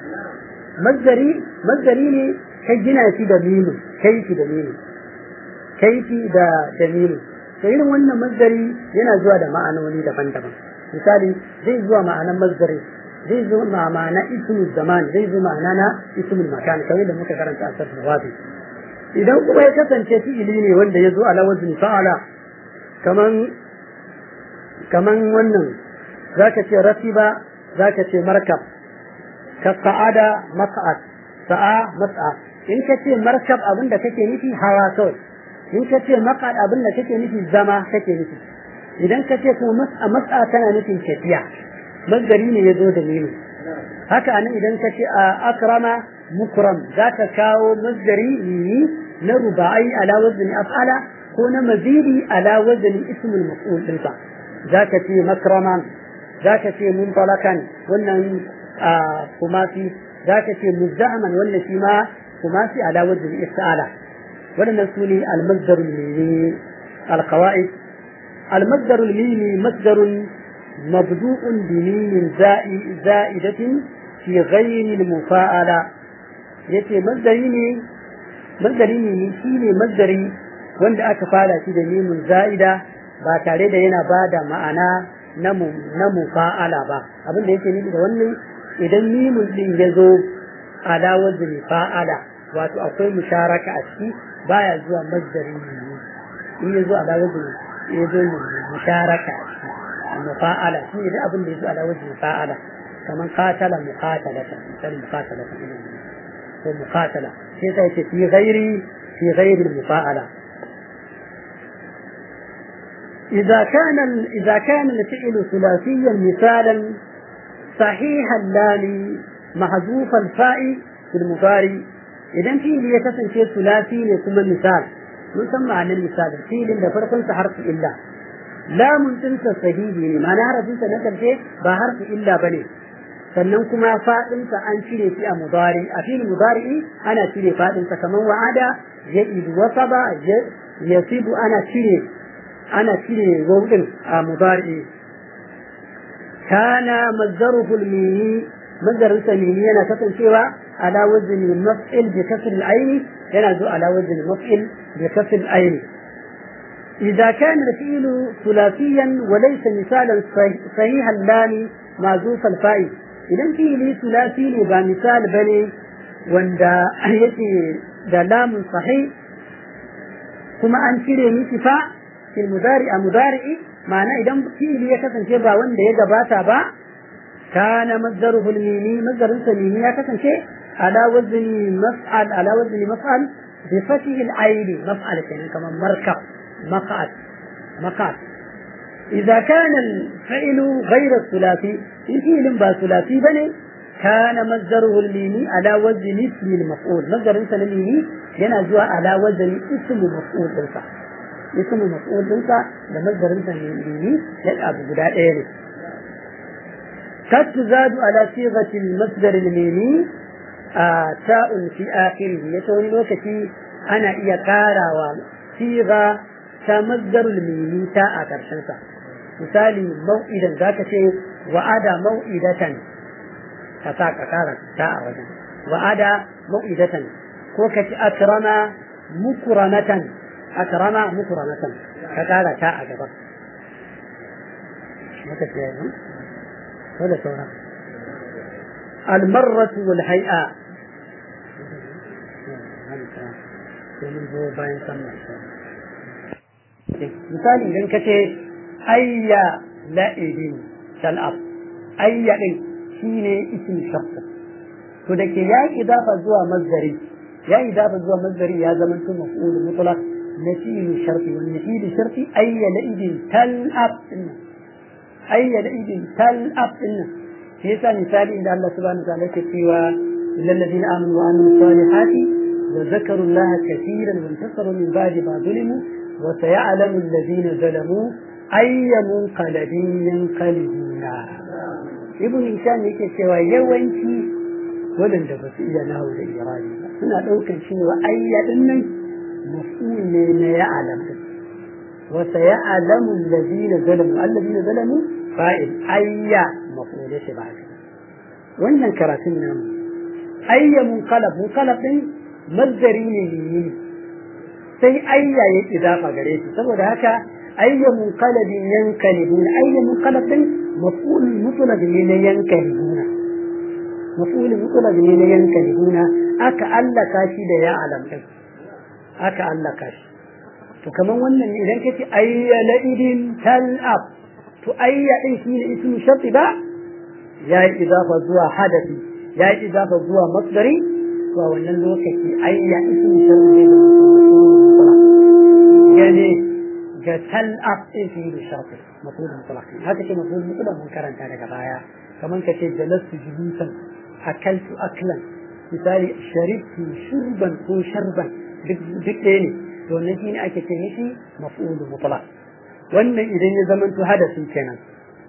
مصدري مصدري ne kai gina shi da mimu kai shi da mimu kai shi da dalilu to irin wannan masdari yana zuwa da ma'anoni daban-daban misali zai zuwa ma'anan masdari zai zo ma ma'ana ismul zaman zai zo ma'ana na ismul makan kamar da muka karanta a sarfin wafi idan kuma ya kasance fi'ili ne wanda ya zo ala wazni fa'ala kaman kaman wannan zaka ce ratiba zaka ce markab ka sa'ada mas'ad sa'a mas'a in ka ce markab abin da kake nufi hawa kawai in ka ce maqad abin da kake nufi zama kake nufi idan ka ce kuma mas'a mas'a tana nufin tafiya masdari ne ya zo da nini haka anan idan ka ce akrama mukram zaka kawo masdari ne na rubai ala wazni af'ala ko na mazidi ala wazni ismul maf'ul dinsa zaka ce makraman zaka ce muntalakan wannan kuma fi zaka ce muzdahaman wannan shi ma kuma fi ala wazni ista'ala wadannan su ne al-masdar al-mimi al-qawaid al-masdar al-mimi masdar مبدوء بميم زائدة في غير المفاعلة yace mazdari ne mazdari ne shi ne mazdari wanda aka fara shi da mimun za'ida ba tare da yana ba da ma'ana na mufa'ala ba abin da yake nufi da wannan idan mimun din ya zo ala wazni fa'ala wato akwai musharaka a ciki baya zuwa mazdari ne in ya zo ala wazni ya zo musharaka a ciki mufa'ala shi ne abin da ya zo ala wazni fa'ala kaman qatala muqatalatan misali muqatalatan ko muqatala sai sai ce fi ghairi fi ghairi mufa'ala إذا كان إذا كان الفعل ثلاثيا مثالا صحيح اللام محذوف الفاء في المضارع إذا في اللي يكسن شيء ثلاثي يكون مثال مسمى عن المثال في اللي فرق حرف إلا lamun ɗinsa sahihi ne ma'ana harafinsa na ƙarshe ba harfi illa ba ne sannan kuma faɗinsa an cire shi a mudari a filin mudari ana cire faɗinsa kamar wa'ada ya idu wasa ba ya sibu ana cire ana cire wauɗin a mudari kana mazzaruhul mini mazzarinsa mini yana kasancewa ala wazni maf'il bi kasr al-ayn yana zo ala wazni maf'il bi kasr al-ayn إذا كان الفعل ثلاثيا وليس مثالا صحيح اللام معزوف الفاء idan fi'ili sulasi ne ba misal bane wanda yake da lamun sahih kuma an cire miki fa fil mudari a mudari'i ma'ana idan fi'ili ya kasance ba wanda ya gabata ba kana mazdaruhu al-mimi mazdarin sa mimi ya kasance ala wazni maf'al ala wazni maf'al bi fathi al-ayn maf'al kenan kamar markab maq'ad maq'ad إذا كان الفعل غير الثلاثي في فعل با ثلاثي بني كان مصدره الميمي على وزن اسم المفعول مصدر انت الميمي yana zuwa ala wazani ismu maf'ul dinsa ismu maf'ul dinsa da masdarin sa ne ya abu guda ɗaya ne kat tuzadu ala sighati al-masdar al-mimi ta'un fi akhirih yace wani lokaci ana iya karawa siga ta masdar al-mimi ta a karshen sa misali mau'idan zaka ce wa'ada mau'idatan ka sa ka kara ta a wajen wa'ada mau'idatan ko ka ci akrama mukramatan akrama mukramatan ka kara ta a gaba maka ce yanzu ko da sauran almarratu wal hay'a misali idan ka ce ayya la'ibin shal'ab ayya din shine ismi shakhs to da ke ya idafa zuwa mazdari ya idafa zuwa mazdari ya zama to maf'ul mutlaq nafilu sharti wal nafilu sharti ayya la'ibin tal'ab inna ayya la'ibin tal'ab inna shi yasa misali inda Allah subhanahu wa ta'ala yake cewa lil ladina amanu wa amilu salihati wa zakaru Allah kathiran wa intasaru min ba'di ma zulimu wa sayalamu alladhina zalamu ayya munqalabin yanqalibuna ibn hisham yake cewa yawanci waɗanda ba su iya nahu da irani ba suna ɗaukar cewa ayya din nan maf'ul ne na ya'lam wa sayalamu alladhina zalamu alladhina zalamu fa'il ayya maf'ul shi ba wannan karatun namu ayya munqalab munqalab din mazdari ne ne sai ayya ya idafa gare shi saboda haka ayya munqalabin yankalibun ayya munqalab din مفعول مطلق من ينكهون مفعول مطلق من ينكهون أكا ألا كاشي دا يعلم أكا ألا كاشي to kaman wannan ne idan kace ayya la'idin tal'ab to ayya din shi ne ismu sharti ba ya yi idafa zuwa hadafi ya yi idafa zuwa masdari to a wannan lokaci ayya ismu sharti ne da gane ga tal'ab din shi ne sharti مفعول مطلق هذا كده مفعول مطلق من كرن كان كبايا كمان كتير جلست جلوسا أكلت أكلا مثالي شربت شربا كو شربا بكتيني to wannan shine ake ce mishi maf'ul mutlaq wannan idan ya zamanto hadasin kenan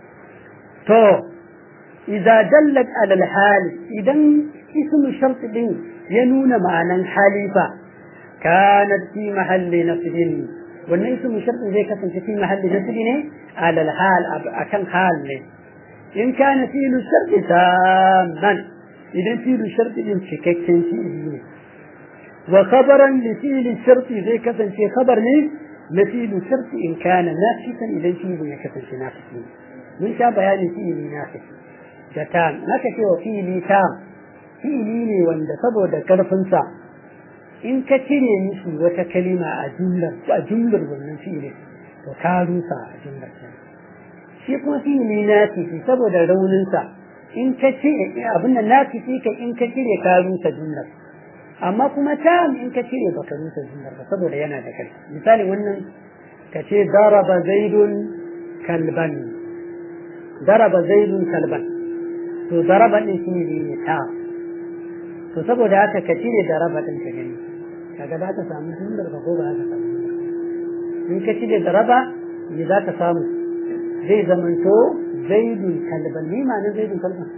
to idza dallat ala al-hal idan ismu shart din ya nuna ma'anan halifa kanat fi mahalli nasbin wannan ismu shart zai kasance fi mahalli nasbi ne ala al-hal akan hal ne in kana fi'lu shart tamman idan fi'lu shart din cikakken fi'ili ne وخبرا لفعل الشرط زي كسن شيء خبر ليه لفعل الشرط إن كان نافسا إذا فيه يكسن شيء نافس من شاء بيان فعل نافس جتام ما كشي وفعل تام فعل لي وند سبو دا كرفنسا إن كتيري مشي وتكلمة أجملة أجملة ومن فعل وكاروسا أجملة shi kuma fi'ili nafisi saboda rauninsa in ka ce abin nan nafisi ka in ka cire ka rusa jumlar amma kuma tam in ka cire baka rusa jumlar ba saboda yana da kai misali wannan ka ce daraba zaidun kalban daraba zaidun kalban to daraba din shi ne ta to saboda haka ka cire daraba din ka gani kaga za ka samu jumlar ba ko ba ka samu in ka cire daraba me za ka samu zai zamanto zaidun kalban ni ma na zaidun kalban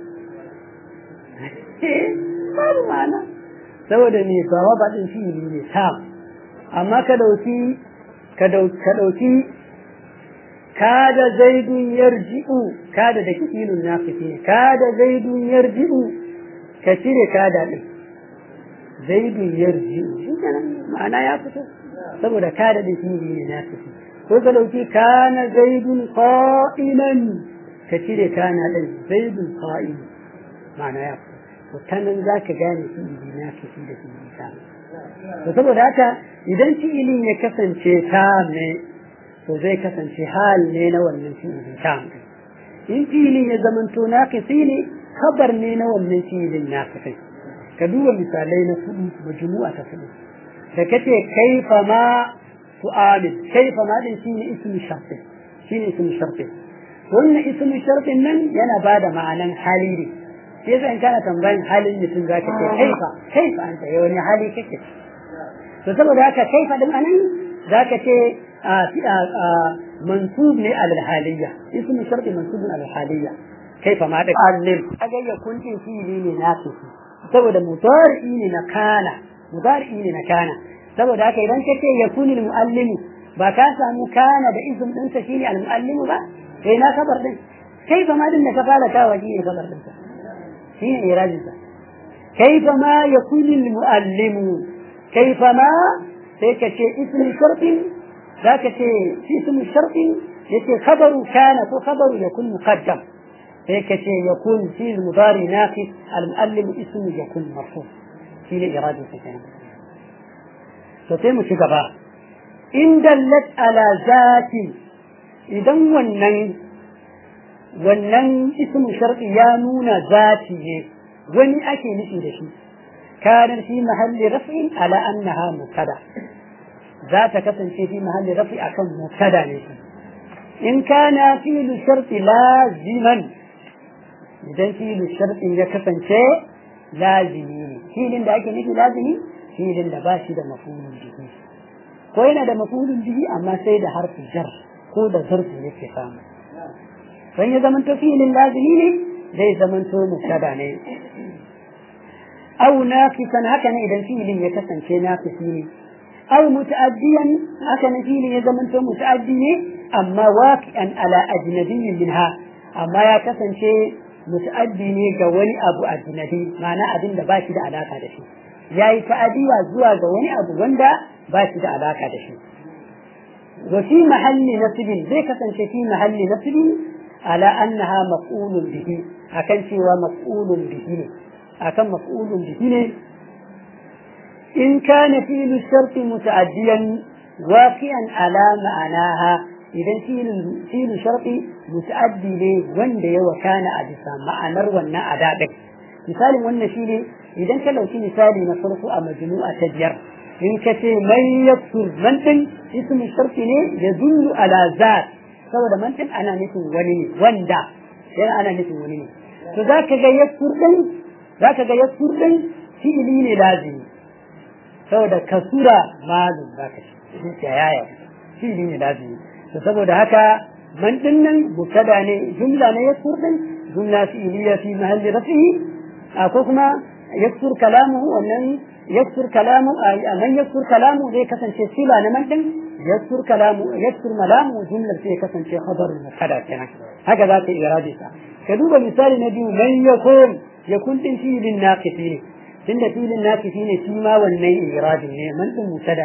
babu ma'ana saboda me bawa ba din fi'ili ne ta amma ka dauki ka dauki kada zaidun yarji'u kada da kilun nafisi kada zaidun yarji'u ka cire kada din zaidun yarji'u shi kenan ma'ana ya fito saboda kada da fi'ili ne nafisi ko ka dauki kana zaidun qa'iman ka cire kana din zaidun qa'im ma'ana ya to ta nan za ka gane fi'ili na kafi da fi'ili ta to saboda haka idan fi'ilin ya kasance ta ne to zai kasance hal ne na wannan fi'ilin ta in fi'ilin ya zamanto na kafi ne kabar ne na wannan fi'ilin na kafi ka duba misalai na kuɗi majmu'a ta kuɗi da kace kaifa ma su'alin kaifa ma din shine ismu sharfi shine ismu sharfi wannan ismu sharfin nan yana bada ma'anan hali ne sai zan kana tambayin halin mutum za ka ce kaifa kaifa anta ya wani hali kake to saboda haka kaifa din anan za ka ce mansub ne alal haliyya ismu sharfi mansubun alal haliyya kaifa ma da alim kaga ya kuntin fili ne na saboda mutari ne na kana mutari ne na kana saboda haka idan ka ce yakuni muallimu ba ka samu kana da ism ɗinsa shine al-muallimu ba sai na kabar din kaifa ma din da ka fara kawo shine kabar din shine irajinsa kaifa ma yakunu almuallimu kaifa ma sai ka ce ismi shartin za ka ce ismi shartin yace khabaru kana ko khabaru yakun muqaddam sai ka ce yakun fi mudari naqis almuallim ismu yakun marfu shine irajinsa kenan to sai mu ci gaba in dallat ala zati idan wannan wannan ismu shar'i ya nuna zati ne wani ake nufi da shi kana fi mahalli raf'in ala annaha mubtada za ta kasance fi mahalli raf'i akan mubtada ne in kana fi'lu shar'i laziman idan fi'lu shar'i ya kasance lazimi ne filin da ake nufi lazimi filin da ba shi da mafulun bihi ko yana da mafulun bihi amma sai da harfin jar ko da zarfi yake samu don ya zamanto filin lazimi ne zai zamanto mubtada ne aw naqisan haka ne idan filin ya kasance naqisi ne aw muta'addiyan haka ne filin ya zamanto muta'addi ne amma waqi'an ala ajnabiyyin minha amma ya kasance muta'addi ne ga wani abu ajnabi ma'ana abin da ba shi da alaka da shi yayi ta'adiya zuwa ga wani abu wanda ba shi da alaka da shi wa fi mahalli nasibin zai kasance fi mahalli nasibin على أنها مفعول به أكن سوى مفعول به أكن مفعول به إن كان فعل الشرط متعديا واقعا على معناها إذا فعل الشرط متعدي لي وند وكان أجسا معنى ونا أدابك مثال ونا شيء إذا كان لو في مثال نصرف مجموعة تجر إن كتي من يكسر من اسم الشرط يدل على ذات saboda mantin ana nufin wani ne wanda yana ana nufin wani ne to za ka ga yaskur din za ka ga yaskur din fi'ili ne lazimi saboda kasura malum za ka shi ya yaya fi'ili ne lazimi to saboda haka man din nan mubtada ne jumla ne yaskur din jumla fi'iliya fi mahalli rafi'i ko kuma yaskur kalamu wannan yaskur kalamu man yaskur kalamu zai kasance sila na man din يذكر كلامه يذكر ملامه جملة فيه كسن في خبر المبتدا كنا هكذا في إرادته كذوب مثال نبي من يكون يكون فيه للناقصين تند فيه للناقصين فيما والني إراد من المبتدا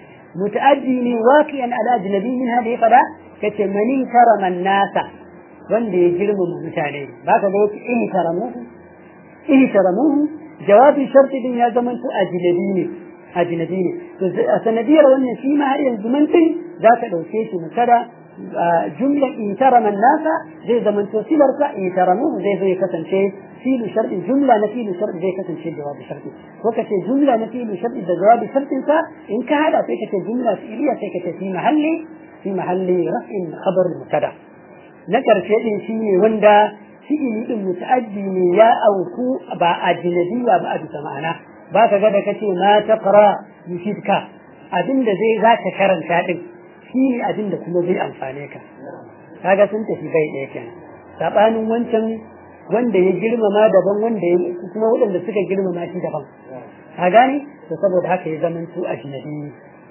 متأدي واقعا على أجنبي من هذه فلا كتمني كرم الناس wanda ya girmama mutane ba ka ga wasu in karamuhu in karamuhu jawabin sharti din ya zama to ajnabi ne ajnabi ne to a sanadiyar wannan shi ma har yanzu mantin za ka ɗauke shi musada jumla in tarama nasa zai zama to silar sa in taramu zai zai kasance filu sharɗin jumla na filu sharɗin zai kasance jawabi sharɗi ko ka ce jumla na filu sharɗi da jawabi sharɗin sa in ka hada sai ka ce jumla fi'iliya sai ka ce fi mahalli fi mahalli raf'in khabar mutada na karshe din shi ne wanda fi'ili din muta'addi ne ya auku ba ajnabiya ba a bisa ma'ana ba ka ga da kace ma taqra yufidka abinda zai za ka karanta din shi ne abinda kuma zai amfane ka kaga sun tafi bai ɗaya kenan sabanin wancan wanda ya girmama daban wanda ya kuma waɗanda suka girmama shi daban ka gane to saboda haka ya zama su ajnabi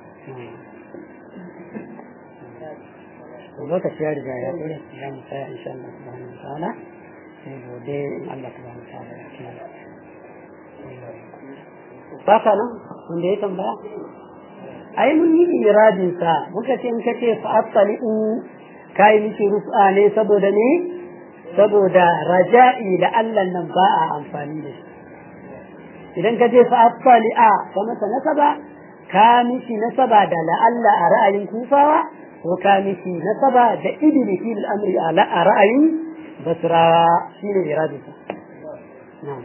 lokaci ya riga ya tsere ya mu tsaya insha Allah subhanahu wa ta'ala sai gobe in Allah subhanahu wa ta'ala ya kiyaye ba ka nan wanda ya tambaya ai mun yi iradin sa muka ce in ka ce fa asali'u kai miki rufa ne saboda ne saboda raja'i da Allah nan ba a amfani da shi idan ka je fa attali'a ka masa nasaba ka mishi nasaba da la'alla a ra'ayin kufawa ko ka mishi nasaba da idini fi al'amri a ra'ayin basrawa shine iradisa na'am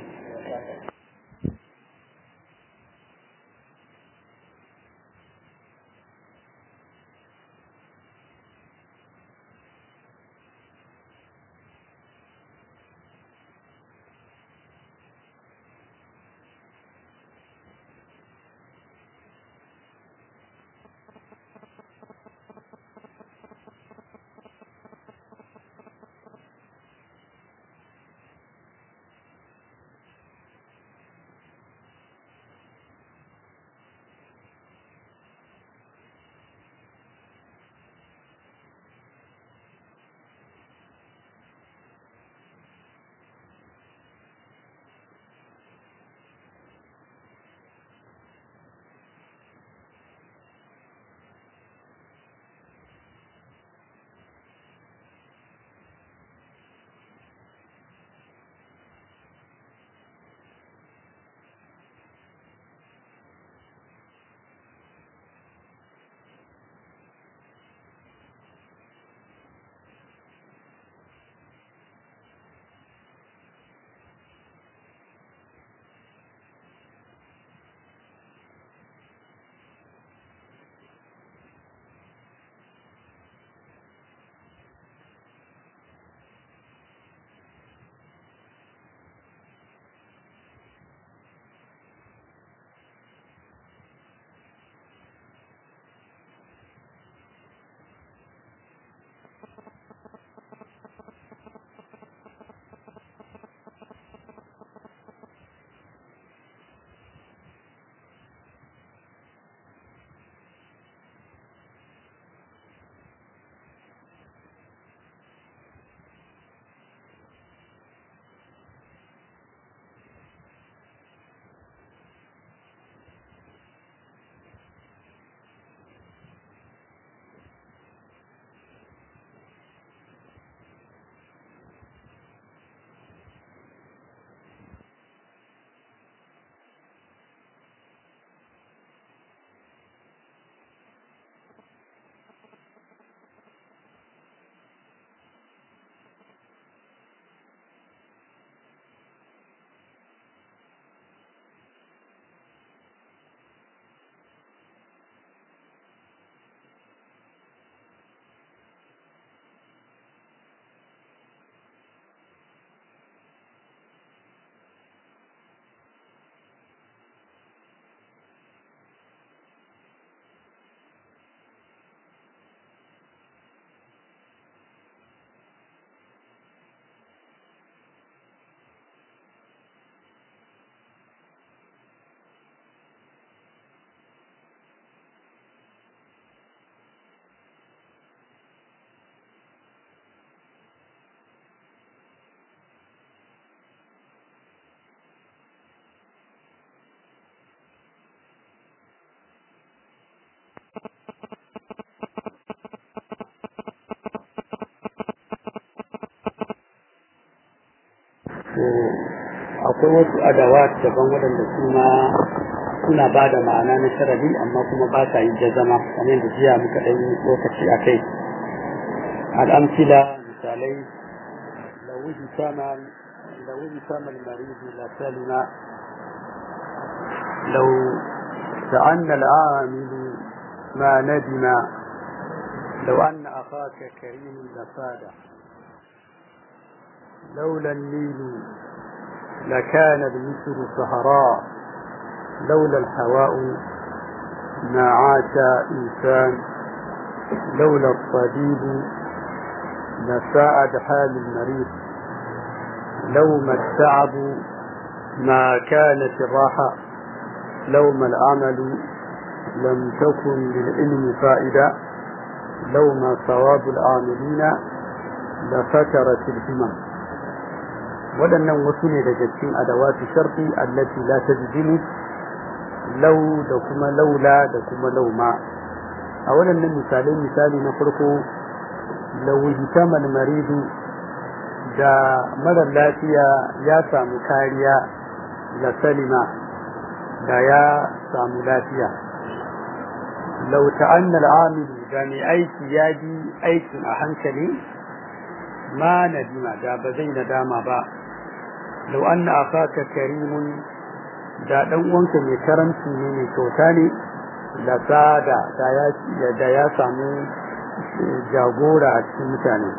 akwai wasu adawat daban waɗanda suna suna ba da ma'ana na sharadi amma kuma ba sa yi jazama kamar yadda jiya muka ɗan yi lokaci a kai al'amsila misalai lawuji sama lawuji sama marizi la salima لو تأنى العامل ما ندم لو أن أخاك كريم لفاده لولا النيل لكان المصر صهراء لولا الهواء ما عاش إنسان لولا الطبيب لساءد حال المريض لو ما التعب ما كانت الراحة لو ما العمل لم تكن للعلم فائدة لو ما صواب العاملين لفترت الهمم waɗannan wasu ne daga cikin adawatu sharfi allati la tajzimu law da kuma laula da kuma lauma a waɗannan misalai misali na farko law hitamal maridu da marar lafiya ya samu kariya da salima da ya samu lafiya lau ta'annal amil da mai aiki ya ji aikin a hankali ma nadima da ba zai nadama ba lau anna akaka karimun da dan uwanka mai karanci ne mai kyauta ne da sada da ya samu jagora a cikin mutane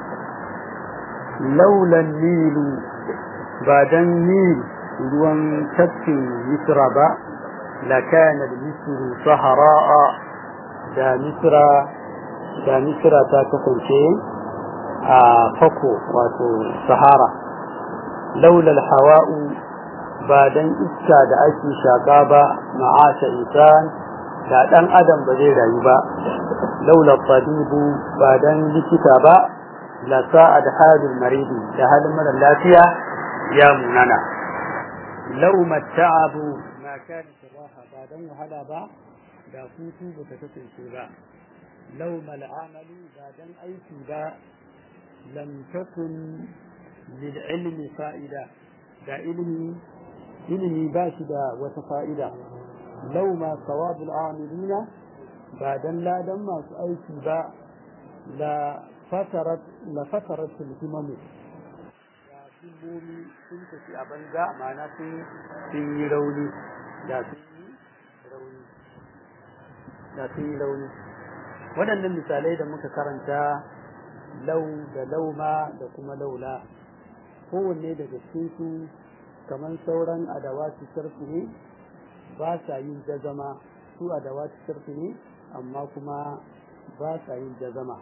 laulan nilu ba dan nil ruwan tafkin misra ba la kana misru sahara'a da misra da misra ta kasance a fako wato sahara laulal hawa'u ba dan iska da ake shaka ba ma'asha insan da dan adam ba zai rayu ba laula tabibu ba dan likita ba la sa'ad halul maridi da halin mara lafiya ya munana law matta'abu ma kana raha ba dan wahala ba da hutu ba ta kasance ba law mal amalu ba dan aiki ba lam takun lil ilmi fa'ida da ilmi ilimi ba shi da wata fa'ida lau ma sawabul amilina ba dan ladan masu aiki ba la fatarat la fatarat himamu ya himmomi sun tafi a banza ma'ana sun sun yi rauni da sun yi rauni da sun yi rauni waɗannan misalai da muka karanta lau da lauma da kuma laula kowanne daga cikin su kamar sauran adawatu sharfi ne ba sa yin jazama su adawatu sharfi ne amma kuma ba sa yin jazama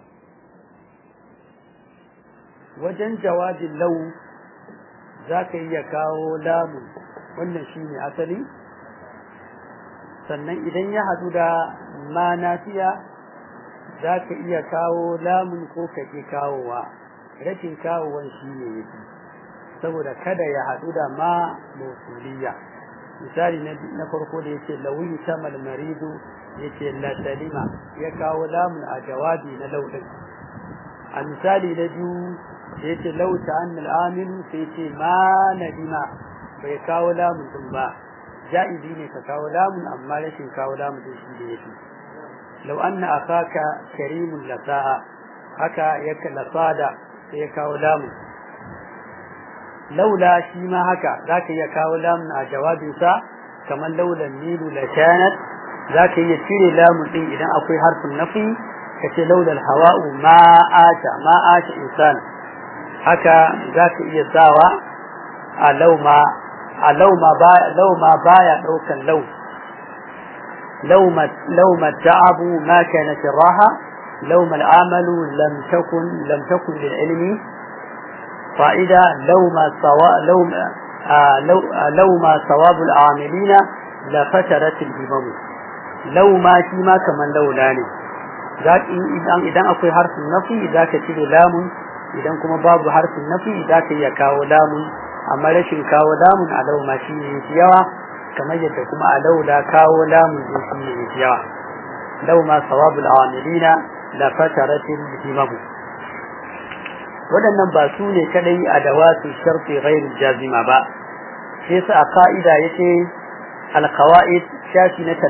wajen jawabin lau za ka iya kawo lamu wannan shi ne asali sannan idan ya haɗu da ma nafiya za ka iya kawo lamun ko ka ƙi kawowa rashin kawowan shi ne yake saboda kada ya haɗu da ma mausuliya misali na farko da yace lawi tamal maridu yace la salima ya kawo lamun a jawabi na laudin a misali na biyu yace law ta'anna al-amil sai yace ma nadima bai kawo lamun din ba ja'izi ne ka kawo lamun amma rashin kawo lamun din shi da yake law anna akaka karimun lasa'a haka yake lasada sai ya kawo lamun laula shi ma haka zaka iya kawo lamun a jawabinsa kamar laulan nilu la kanat zaka iya cire lamun din idan akwai harfin nafi kace laulal hawa'u ma ata ma ata insan haka zaka iya sawa a lauma a lauma ba lauma baya daukan lau lauma lauma ta'abu ma kanat raha lauma al'amalu lam takun lam takun lil ilmi فائدة لو ما سوا لو آه لو آه لو ما ثواب العاملين لفترت الهمم لو ما شي ما كمان لو لاني ذاك idan idan akwai harfin nafi zaka cire lamun idan kuma babu harfin nafi zaka iya kawo lamun amma rashin kawo lamun a lau ma shi ne yawa kamar yadda kuma a laula kawo lamun din shi ne yawa lau ma sawabul amilina la fataratil himamu waɗannan ba su ne kadai a dawatu sharfi ghairu jazima ba sai su a ka'ida yace alqawaid shafi na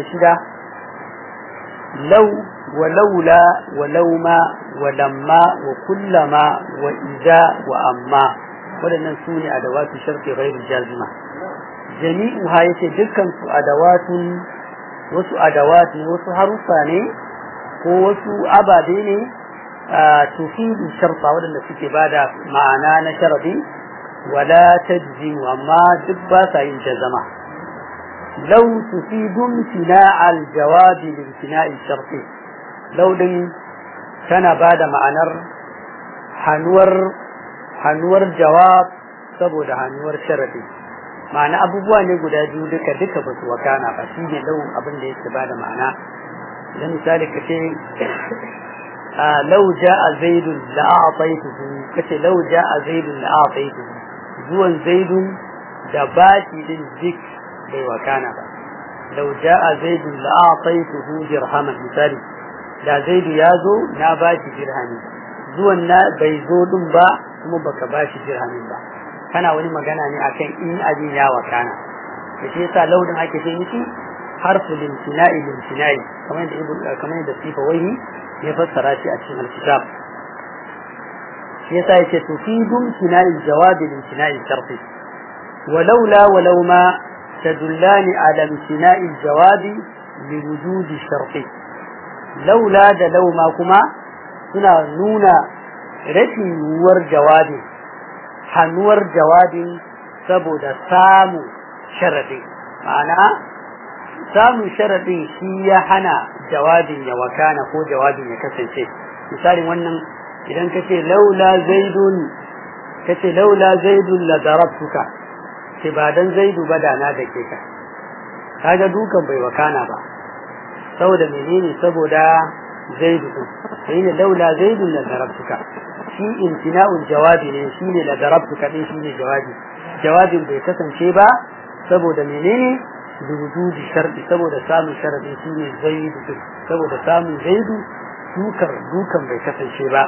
36 law wa laula wa lauma wa lamma wa kullama wa idza wa amma waɗannan su ne a dawatu sharfi ghairu jazima jami'u ha yace dukkan su adawatun wasu adawat ne wasu harufa ne ko wasu ababe ne tufidu sharfa waɗanda suke bada ma'ana na sharadi wala tajzimu amma duk ba sa yin jazama law tufidu imtina' al-jawabi li imtina' sharfi law din tana bada ma'anar hanuwar hanuwar jawab saboda hanuwar sharadi ma'ana abubuwa ne guda biyu duka duka ba su wakana ba shi ne lau abin da yake bada ma'ana idan misali ka ce لو جاء زيد لأعطيته كتي لو جاء زيد لأعطيته زوان زيد دباتي للذك بي وكان با لو جاء زيد لأعطيته درهما مثالي لا زيد يازو ناباتي درهمي زوان نا بيزود با kuma baka ba shi dirhamin ba kana wani magana ne akan in abin ya wakana da shi yasa launin ake ce miki harfu limtina'i limtina'i kamar da ibn kamar da sifa wai ya fassara shi a cikin alkitab shi yasa yake tufidu imtina'i jawabi limtina'i sharfi ولولا ولو ما تدلان على امتناء الجواب لوجود الشرط لولا da lauma kuma suna nuna rashin yiwuwar jawabi hannuwar jawabin saboda samu sharadin ma'ana samun sharadin shi ya hana jawabin ya wakana ko jawabin ya kasance misalin wannan idan ka ce laula zaidun ka ce laula zaidun la darabtuka ce ba dan zaidu ba da na da ke ka kaga dukan bai wakana ba saboda menene saboda zaidu din sai ne laula zaidu la darabtuka shi imtina'ul jawabi ne shi ne la darabtuka din shi ne jawabi jawabin bai kasance ba saboda menene wujudi sharɗi saboda samun sharadi shi ne zaidu din saboda samun zaidu dukar dukan bai kasance ba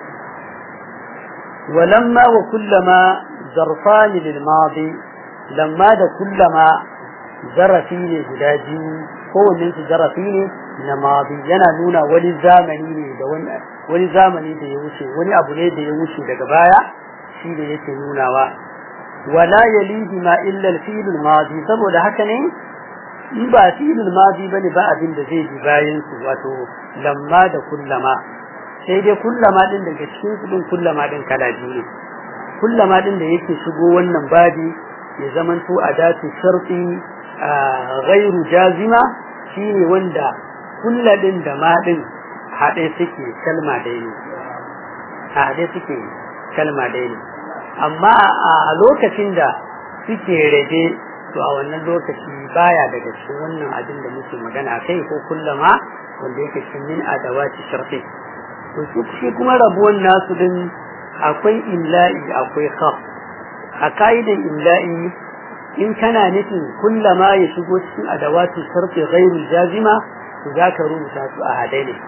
ولما وكلما ظرفان للماضي lamma da kullama zarafi ne guda biyu kowanne su zarafi ne na mabi yana nuna wani zamani ne da wani zamani da ya wuce wani abu ne da ya wuce daga baya shi da yake nunawa wala yalihi ma illa al-fi'l al-madi saboda haka ne in ba fi'l al-madi bane ba abin da zai bi bayan su wato lamma da kullama sai dai kullama din daga cikin su din kullama din kala biyu ne kullama din da yake shigo wannan babi ya zamanto a datu sharfi gairu jazima shine wanda kulladin da maɗin haɗe suke kalma ɗaya ne haɗe suke kalma ɗaya ne amma a lokacin da suke rage to a wannan lokaci baya daga cikin wannan abin da muke magana kai ko kullama wanda yake cikin min adawati sharfi to shi kuma rabuwan nasu din akwai illa'i akwai khaf a ka'idan imla'i in kana nufin kullama ya shigo cikin adawatu sarfi ghairu jazima to zaka rubuta su a hade ne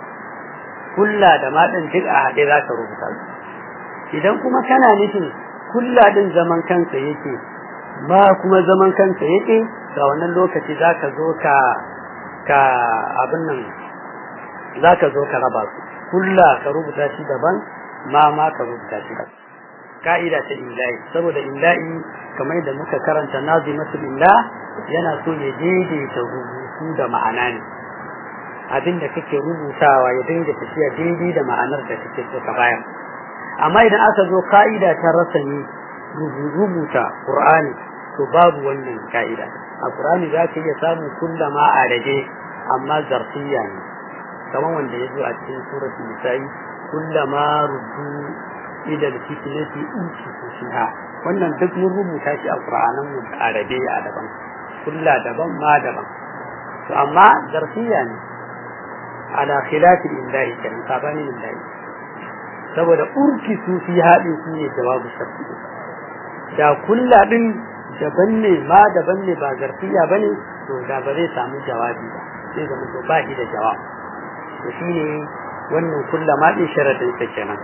kulla da ma din duk a hade zaka rubuta su idan kuma kana nufin kulla din zaman kansa yake ma kuma zaman kansa yake ga wannan lokaci zaka zo ka ka abin nan zaka zo ka raba su kulla ka rubuta shi daban ma ma ka rubuta shi daban ka'ida ta imla'i saboda imla'i kamar da muka karanta nazimatul imla yana so ya daidaita rubutu da ma'ana ne abin da kake rubutawa ya dinga tafiya daidai da ma'anar da kake so ka bayar amma idan aka zo ka'ida ta rasani rubuta qur'ani to babu wannan ka'ida a qur'ani za ka iya samun kullama a rage amma zarfiya ne kamar wanda ya zo a cikin suratul nisa'i kullama ruddu idan fitnati uci fiha wannan duk mun rubuta shi a Qur'anin mu da Arabi a daban kulla daban ma daban to amma zarfiya ne ala khilaf al-imla'i kan sabani al-imla'i saboda urki su fi hadin su ne jawabu sharti da kulla din daban ne ma daban ne ba zarfiya bane to da ba zai samu jawabi ba sai zama to ba shi da jawabi to shine wannan kullama din sharadin sa kenan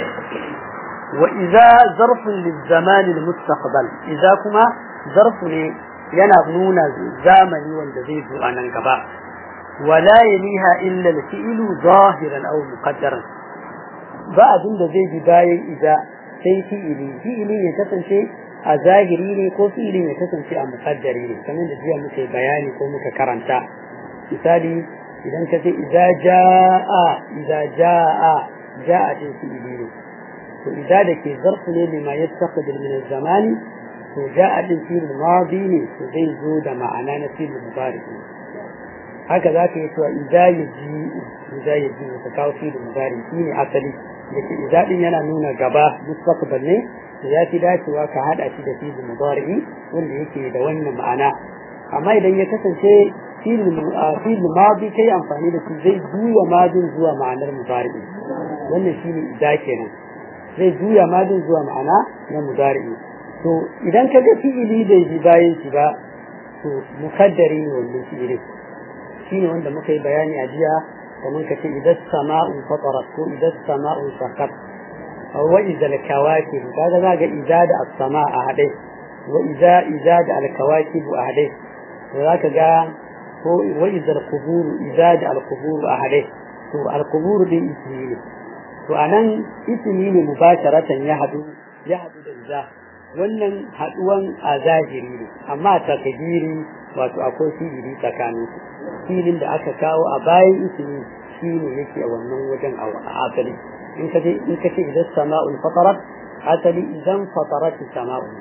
وإذا ظرف للزمان المستقبل إذا كما ظرف yana nuna zamani wanda zai zo a nan gaba wala yaliha illa al-fi'lu zahiran aw muqaddaran ba abin da zai bi bayan idza sai fi'ili fi'ili ne kasance a zahiri ne ko fi'ili ne kasance a muqaddari ne kamar da jiya muke bayani ko muka karanta misali idan ka ce idza jaa idza jaa jaa din fi'ili ne to idza da ke zarfu ne lima yastaqbil min az-zamani to ja'a din fil madi ne to zai zo da ma'ana na fil mudari haka za ka yi cewa idza yaji idza yaji ka kawo fil mudari shine asali da ke idza din yana nuna gaba mustaqbal ne to ya fi dacewa ka hada shi da fil mudari wanda yake da wannan ma'ana amma idan ya kasance fil fil madi kai amfani da shi zai juya madin zuwa ma'anar mudari wannan shine idza kenan zai juya madin zuwa ma'ana na mudari to idan ka ga fi'ili bai ji bayan shi ba to mukaddari ne wannan fi'ili shine wanda muka yi bayani a jiya kamar ka ce idan sama'u fatarat ko idan sama'u sakat wa iza al-kawakib kaga za ga iza da as-sama a hade wa iza iza da al-kawakib a hade to zaka ga ko wa iza al-qubur iza da al-qubur a hade to al-qubur din ismi ne to anan ismi ne mubasharatan ya hadu ya hadu da iza wannan haduwan a zahiri ne amma takdiri wato akwai fi'ili tsakanin su filin da aka kawo a bayan ismi shine yake a wannan wajen a asali in ka je in ka ce idan sama'ul fatarat asali idan fatarat sama'u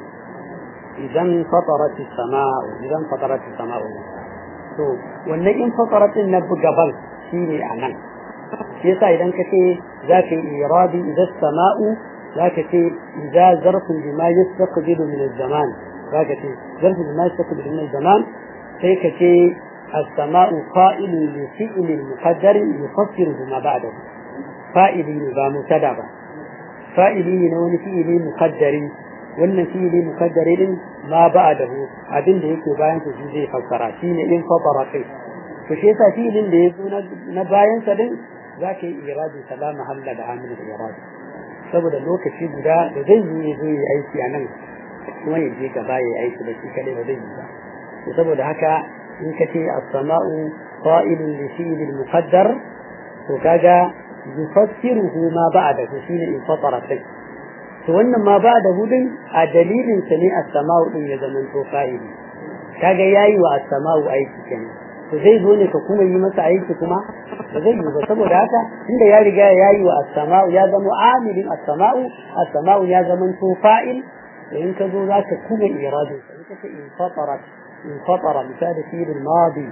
idan fatarat sama'u idan fatarat sama'u to wannan in fatarat na gaban shine a nan shi yasa idan ka ce za ka yi iradi idan sama'u za ka ce idza zarfun bima yastaqbilu min az-zaman za ka ce zarfun bima yastaqbilu min az-zaman sai ka ce السماء فائل لفعل مقدر يفسره ما بعده فائل با مبتدا با فائل ne wani fi'ili muqaddari wannan fi'ili muqaddari din ma ba'dahu abin da yake bayan sa zai fassara shine in fatara kai to shi yasa fi'ilin da yazo na bayan sa din zaka yi iradi salama halla da amil iradi saboda lokaci guda da zai yi zai yi aiki a nan kuma ya je gaba ya aiki da shi kadai ba zai yi ba saboda haka in ka ce as-sama'u qa'ilun li fi'l al-muqaddar to kaga yufassiruhu ma ba'dahu shine in fatara kai to wannan ma ba'dahu din a dalilin sa ne as-sama'u din ya zama to fa'ili kaga yayi wa as-sama'u aiki kenan to zai zo ne ka kuma yi masa aiki kuma ba zai yi ba saboda haka inda ya riga ya yi wa as-sama'u ya zama amilin as-sama'u as-sama'u ya zama to fa'il in ka zo zaka kuma iradin in ka ce in fatarat انفطر مثال فيل الماضي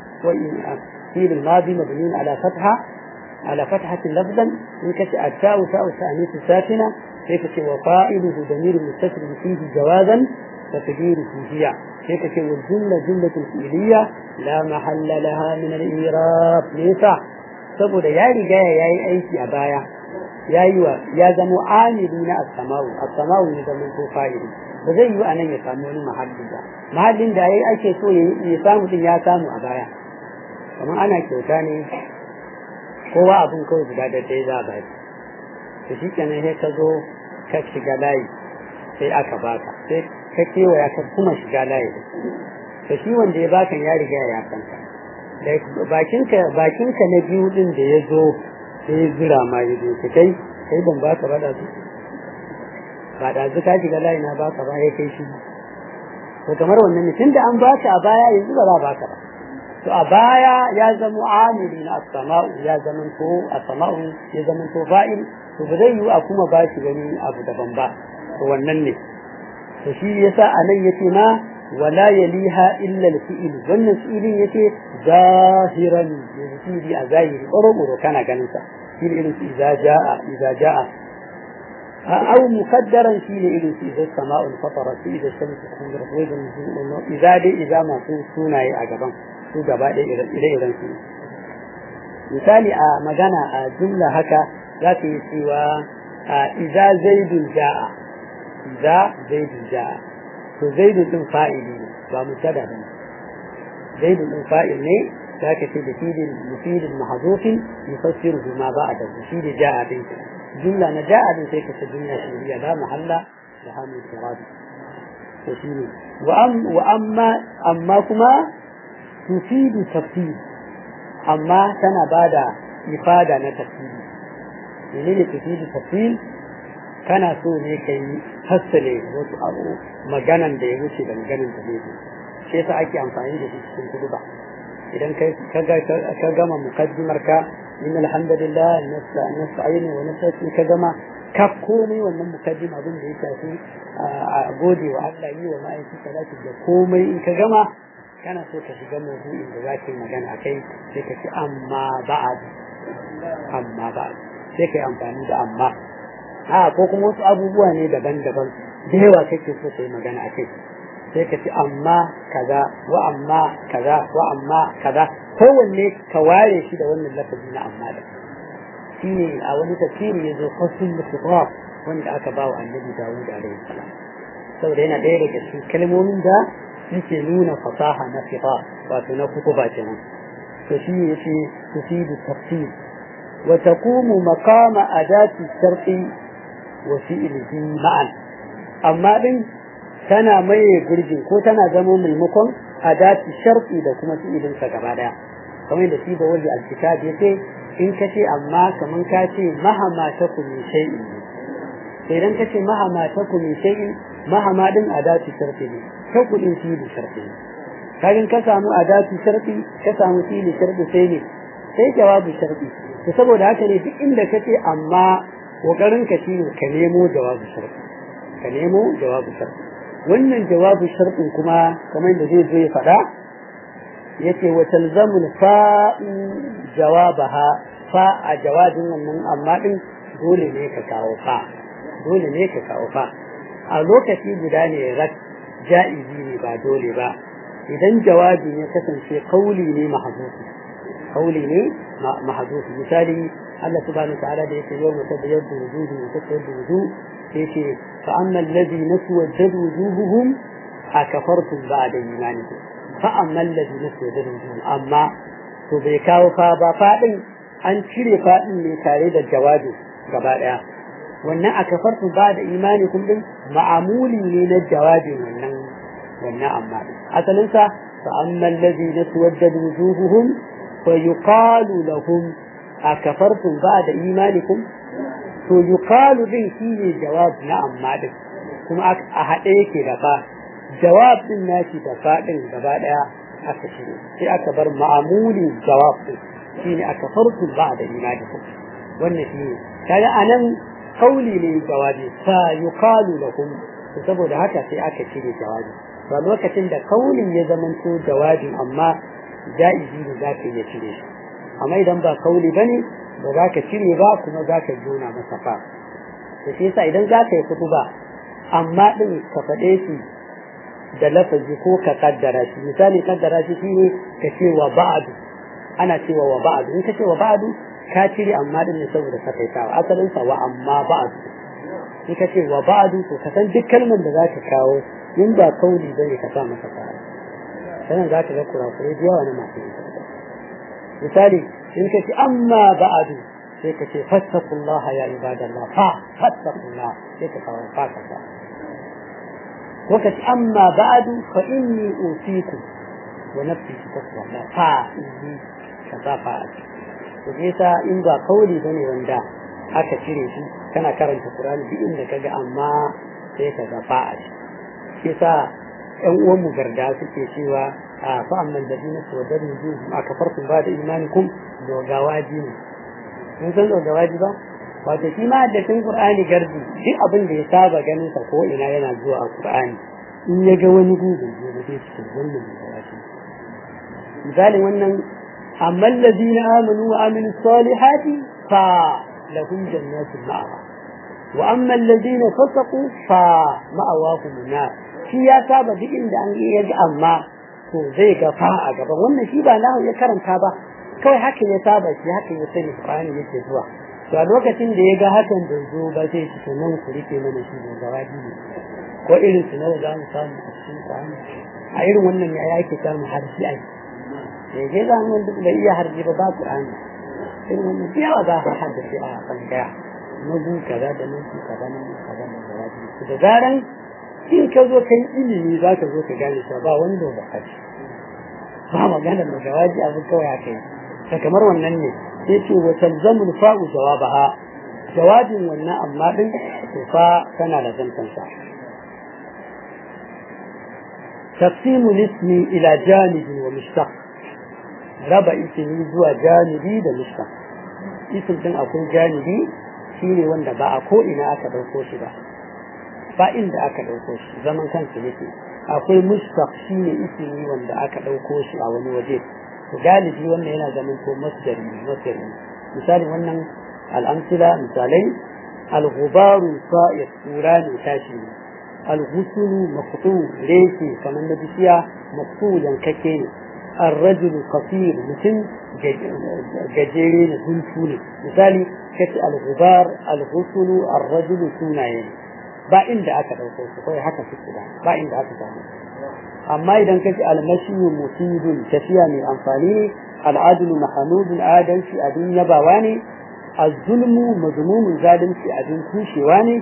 فيل الماضي مبني على فتحة على فتحة لفظا إنك التاء تاء التأنيث الساكنة هيك وفائله ضمير مستتر فيه جوازا وتدير فيه هيك والجملة جملة فعلية لا محل لها من الإيراب ليس saboda ya riga ya yi aiki a baya ya yi wa ya zama amili na as-sama'u as-sama'u ne zaman ko fa'ili ba zai yi a nan ya samu wani mahalli ba mahallin da yayi ake so ya samu din ya samu a baya kamar ana kyauta ne kowa abin kawai guda da dai za a baki to shi kenan sai ka zo ka shiga layi sai aka baka sai ka kewaya ka kuma shiga layi to shi wanda ya baka ya riga ya san ka bakinka bakinka na biyu din da ya zo sai ya zira ma ya zo kai kai ban baka ba da su ba da ka shiga layi na baka ba ya kai shi to kamar wannan mutum da an baka a baya yanzu ba za baka ba to a baya ya zama amiri na as-sama'u ya zama to as-sama'u ya zama to fa'il to ba zai yi a kuma ba shi gani abu daban ba to wannan ne to shi yasa anan yace ma wala yaliha illa al-fi'l wannan fi'ilin yace zahiran yanzu a zahiri ƙoro kana ganin sa shi irin idza jaa idza jaa أو مقدرا في إلى إذا السماء انفطرت إذا الشمس كورت وإذا النجوم إذا دي إذا ما سونا أجبان su gaba ɗaya ire-iren su misali a magana a jumla haka za ka yi cewa iza zaidun ja'a iza zaidun ja'a to zaidun din fa'ili ne ba mutada ba ne zaidun din fa'il ne za ka ce da filin mufidin mahazufin yufassiru ma ba a da shi da ja'a din jumla na ja'a din sai ka ce jumla shiriya la mahalla da hamun sirati to shi ne wa amma amma kuma tufidu tafsir amma tana bada ifada na tafsiri menene tufidu tafsir kana so ne kai fassale wasu abu maganan da ya wuce da maganan da zai shi yasa ake amfani da shi cikin kuduba idan kai ka gama mukaddimar ka inna alhamdulillah nasta'inu wa nasta'in ka gama ka komai wannan mukaddim abin da ya shafi a gode wa Allah yi wa ma'aikata salati da komai in ka gama kana so ka shiga maudu'in da za ka yi magana a kai sai ka ci amma ba'ad amma ba'ad sai ka yi amfani da amma a ko kuma wasu abubuwa ne daban-daban da yawa kake so ka yi magana a kai sai ka ci amma kaza wa amma kaza wa amma kaza kowanne ka ware shi da wannan lafazi na amma da shi ne a wani tafsiri ya zo fasul khitab wanda aka ba wa annabi Dawud alaihi salam saboda yana ɗaya daga cikin kalmomin da yake nuna fasaha na fiqa wato na kutuba kenan to shi yace tufidu tafsir wa taqumu maqama adati sharti wa fi'lihi ma'an amma din tana maye gurbin ko tana zama maimakon adati sharti da kuma fi'ilin sa gaba daya kamar da shi da wani alkitab yace in ka ce amma kaman ka ce mahama ta kumi shay'in sai idan ka ce mahama ta kumi shay'in mahama din adati sharti ne ta kudin fi'ili sharti ne kagin ka samu adati sharti ka samu fi'ili sharti sai ne sai jawabu sharti to saboda haka ne duk inda ka ce amma kokarin ka shine ka nemo jawabu sharti ka nemo jawabu sharti wannan jawabu shartin kuma kamar da zai zo ya faɗa yace wa talzamul fa'u jawabaha fa a jawabin wannan amma din dole ne ka kawo fa dole ne ka kawo fa a lokaci guda ne rak ja'izi ne ba dole ba idan jawabi ya kasance kauli ne mahzufi kauli ne mahzufi misali Allah subhanahu wa ta'ala da yake yau mutabayyadu wujuhu wa tasawwadu wujuhu yace fa amma alladhi naswajjad wujuhuhum akafartum ba'da imanikum fa amma alladhi naswajjad wujuhum amma to bai kawo fa ba fadin an cire fadin ne tare da jawabi gaba daya wannan akafartum ba'da imanikum din ma'amuli ne na jawabin wannan wannan amma asalin sa fa amma alladhi naswajjad wujuhuhum fa yuqalu lahum akafartum ba'da imanikum to yuqalu din shine jawab na amma din kuma a haɗe yake da fa jawab din nashi da fa din gaba daya aka shine sai aka bar ma'amuli jawab din shine aka farku ba da imanikum wannan shine kaga anan kauli ne jawabi fa yuqalu lahum to saboda haka sai aka cire jawabi ba lokacin da kaulin ya zamanto jawabin amma ja'izi ne za ka iya cire shi amma idan ba kauli bane ba za ka cire ba kuma za ka jona masa fa to shi yasa idan za ka yi kutuba amma din ka faɗe shi da lafazi ko ka kaddara shi misali kaddara shi shine ka ce wa ba'du ana cewa wa ba'du in ka ce wa ba'du ka cire amma din ne saboda sakaitawa asalin sa wa amma ba'du in ka ce wa ba'du to ka san duk kalmar da za ka kawo in ba kauli bane ka sa masa fara sanan za ka ga kurakurai da yawa na masu misali in ka ce amma ba'adu sai ka ce fattakullaha ya ibadallah fa fattakullah sai ka kawo fa ka sa ko ka ce amma ba'adu fa inni usiku wa nafsi taqwa fa inni ka sa fa to yasa in ba kauli bane wanda aka cire shi kana karanta Qur'ani duk inda kaga amma sai ka ga fa shi yasa ƴan uwan mu garda suke cewa فأما الذين توددوا وجوههم أكفرتم بعد إيمانكم دوغاواجي ne mun san dogawaji ba wato shi ma da cikin Qur'ani gardi duk abin da ya saba ganin sa ko ina yana zuwa a Qur'ani in ya ga wani gugu ne da zai cikin wannan dogawaji misalin wannan amma alladhina amanu wa amilu salihati fa lahum jannatul ma'wa wa amma alladhina fasaqu fa ma'awahum nar shi ya saba duk inda an yi ga amma to zai ga fa a gaban wannan shi ba nahu ya karanta ba kawai haka ya saba shi haka ya sani Qur'ani yake zuwa to a lokacin da ya ga hakan da zo ba zai ci to nan ku rike mana shi da gawaji ne ko irin su na za mu samu a cikin Qur'ani a irin wannan ne ake samu harfi ai sai je za mu duk bai iya harfi ba ba Qur'ani irin wannan sai yawa za ka haddace a bangaya nugu kaza da nugu kaza nan kaza da gawaji da zaran in ka zo kai ilimi za ka zo ka gane cewa ba wani da baka ba magana da jawabi abu kawai haka yi ta kamar wannan ne sai ce wa talzamul fa'u jawabaha jawabin wannan amma din to fa tana da zantan sa taqsimu ismi ila janibi wa mushtaq raba ismi zuwa janibi da mushtaq isim din akwai janibi shine wanda ba a ko ina aka dauko shi ba ba inda aka ɗauko shi zaman kansa yake akwai mustaq shine ismi wanda aka ɗauko shi a wani waje to galibi wannan yana zaman ko masdari masdari misali wannan al'amsila misalai al-ghubaru sa'ir kura ne tashi ne al-ghusulu maqtu reke kamar na bishiya maqtu yankake ne الرجل قصير mutum gajere ne guntu ne misali kace al-ghubar al-ghusulu ar-rajulu sunaye ne ba inda aka ɗauko su kawai haka suke da ba inda aka samu amma idan kace almashiyu mufidun tafiya mai amfani ne al'adulu mahamudun adalci abin yabawa ne az-zulmu mazmumun zalunci abin kushewa ne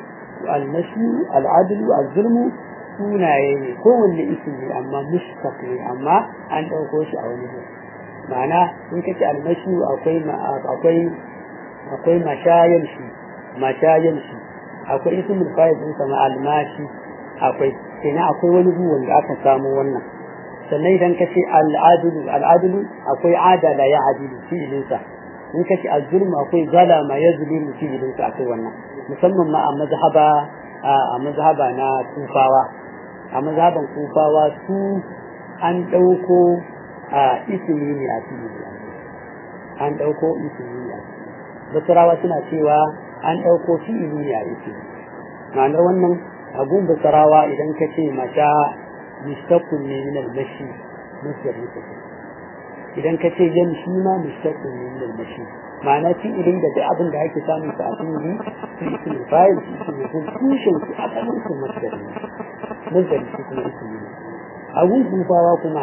almashi al'adlu al-zulmu sunaye ne kowanne ismi ne amma mushtaq ne amma an ɗauko shi a wani gurin ma'ana in ka ce almashi akwai akwai akwai mashayan shi mashayan shi akwai ismul fa'il din sama almashi akwai kenan akwai wani gurin da aka samu wannan sannan idan ka ce al'adlu al'adlu akwai adala ya adilu fi'ilinsa in ka ce al-zulm akwai zalama ya zulimu fi'ilinsa akwai wannan musamman ma a mazhaba a mazhaba na kufawa a mazhaban kufawa su an ɗauko a ismi ne a fi'ili an ɗauko ismi ne a basarawa suna cewa an ɗauko fi'ili ne a ismi ma'anar wannan abun basarawa idan ka ce mata mustaqim ne min al-mashi musdar mustaqim idan ka ce yamshi ma mustaqim ne min al-mashi ma'ana fi'ilin da duk abin da ake samun sa a fi'ili su ismi fa'il su ismi kun tushen su asalin su musdar ne musdar su kuma ismi ne abun kufawa kuma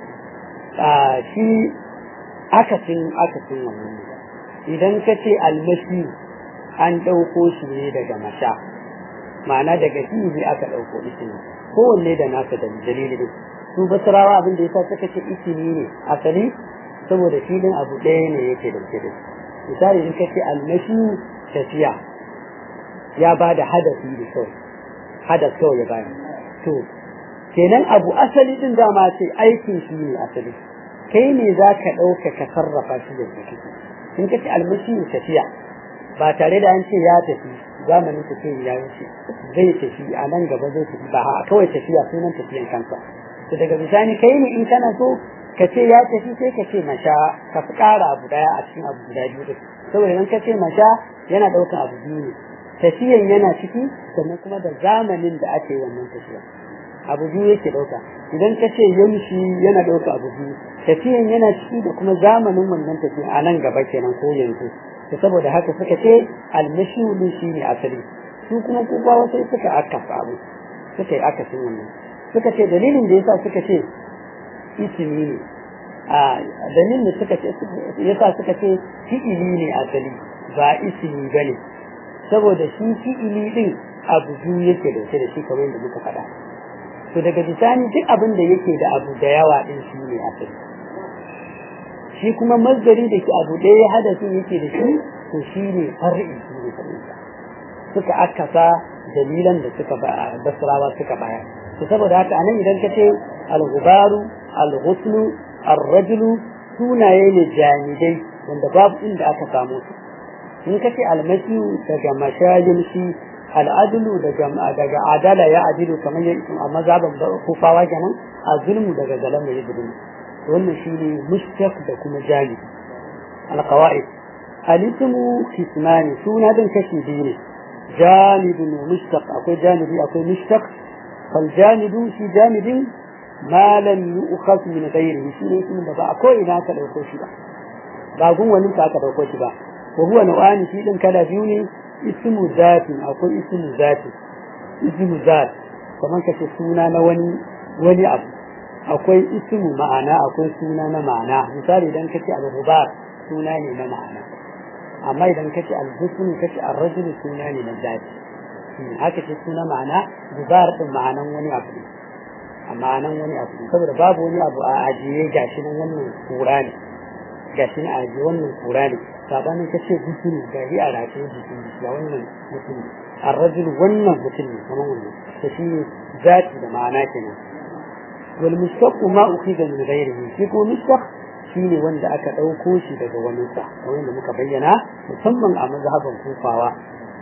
a shi akasin akasin wannan idan ka ce almashi an ɗauko shi ne daga masha ma'ana daga fi'ili aka ɗauko ismi kowanne da nasa da dalili ne su basirawa abin da yasa suka ce ismi ne asali saboda filin abu ɗaya ne yake da shi misali in ka ce almashi tafiya ya ba da hadafi da kawai hadas kawai ya bayar to kenan abu asali din dama ce aikin shi ne asali kai ne za ka ɗauka ka sarrafa shi da shi in ka ce almashi tafiya ba tare da an ce ya tafi zamanin tafiya ya wuce zai tafi a nan gaba zai tafi ba kawai tafiya sunan tafiyan kansa to daga bisani kai ne in kana so ka ce ya tafi sai ka ce masha ka fi ƙara abu daya a cikin abu guda biyu saboda idan ka ce masha yana ɗaukan abu biyu ne tafiyan yana ciki sannan kuma da zamanin da ake wannan tafiya abu biyu yake ɗauka idan ka ce yamshi yana ɗauka abu biyu tafiyan yana ciki da kuma zamanin wannan tafiya a nan gaba kenan ko yanzu to saboda haka suka ce almashulu shi ne asali su kuma kubawa sai suka akasa abu suka yi akasin wannan suka ce dalilin da yasa suka ce ismi ne a dalilin da suka ce yasa suka ce fi'ili ne asali ba ismi bane saboda shi fi'ili din abu biyu yake dauke da shi kamar yadda muka faɗa to daga bisani duk abin da yake da abu da yawa din shi ne asali shi kuma mazdari da ke abu ɗaya hadasin yake da shi to shi ne far'i shi ne far'insa suka akasa dalilan da suka basrawa suka bayar to saboda haka anan idan ka ce al-ghubaru al-ghuslu ar-rajulu sunaye ne jamidai wanda babu inda aka samu su in ka ce almasi daga mashayin shi al'adulu daga daga adala ya adilu kamar yadda a mazhaban kufawa kenan a zulmu daga zalama ya zulmu wannan shine mushtaq da kuma jami al-qawaid al-ismu qismani suna dan kashi biyu ne janibun mushtaq akwai janibi akwai mushtaq fal janibu shi janibin ma lam yu'khas min ghayrihi shi ne ismin da ba ko ina ka dauko shi ba ba gun wani ka aka dauko shi ba wa huwa nau'ani shi din kala biyu ne ismu zatin akwai ismu zati ismu zat kamar kace suna na wani wani abu akwai ismu ma'ana akwai suna na ma'ana misali idan kace al-rubar suna ne na ma'ana amma idan kace al-husn kace ar-rajul suna ne na zati haka ce suna ma'ana rubar din ma'anan wani abu ne amma nan wani abu saboda babu wani abu a ajiye gashi nan wannan kura ne gashi nan a ajiye wannan kura ne sabanin ka ce mutum ga yi a rataye jikin jiki a wannan mutum a rajul wannan mutum ne kamar wannan to shi ne zati da ma'ana kenan wal mustaqu ma ukhida min ghayrihi shi ko mustaq shi ne wanda aka ɗauko shi daga wani sa kamar da muka bayyana musamman a mazhaban kufawa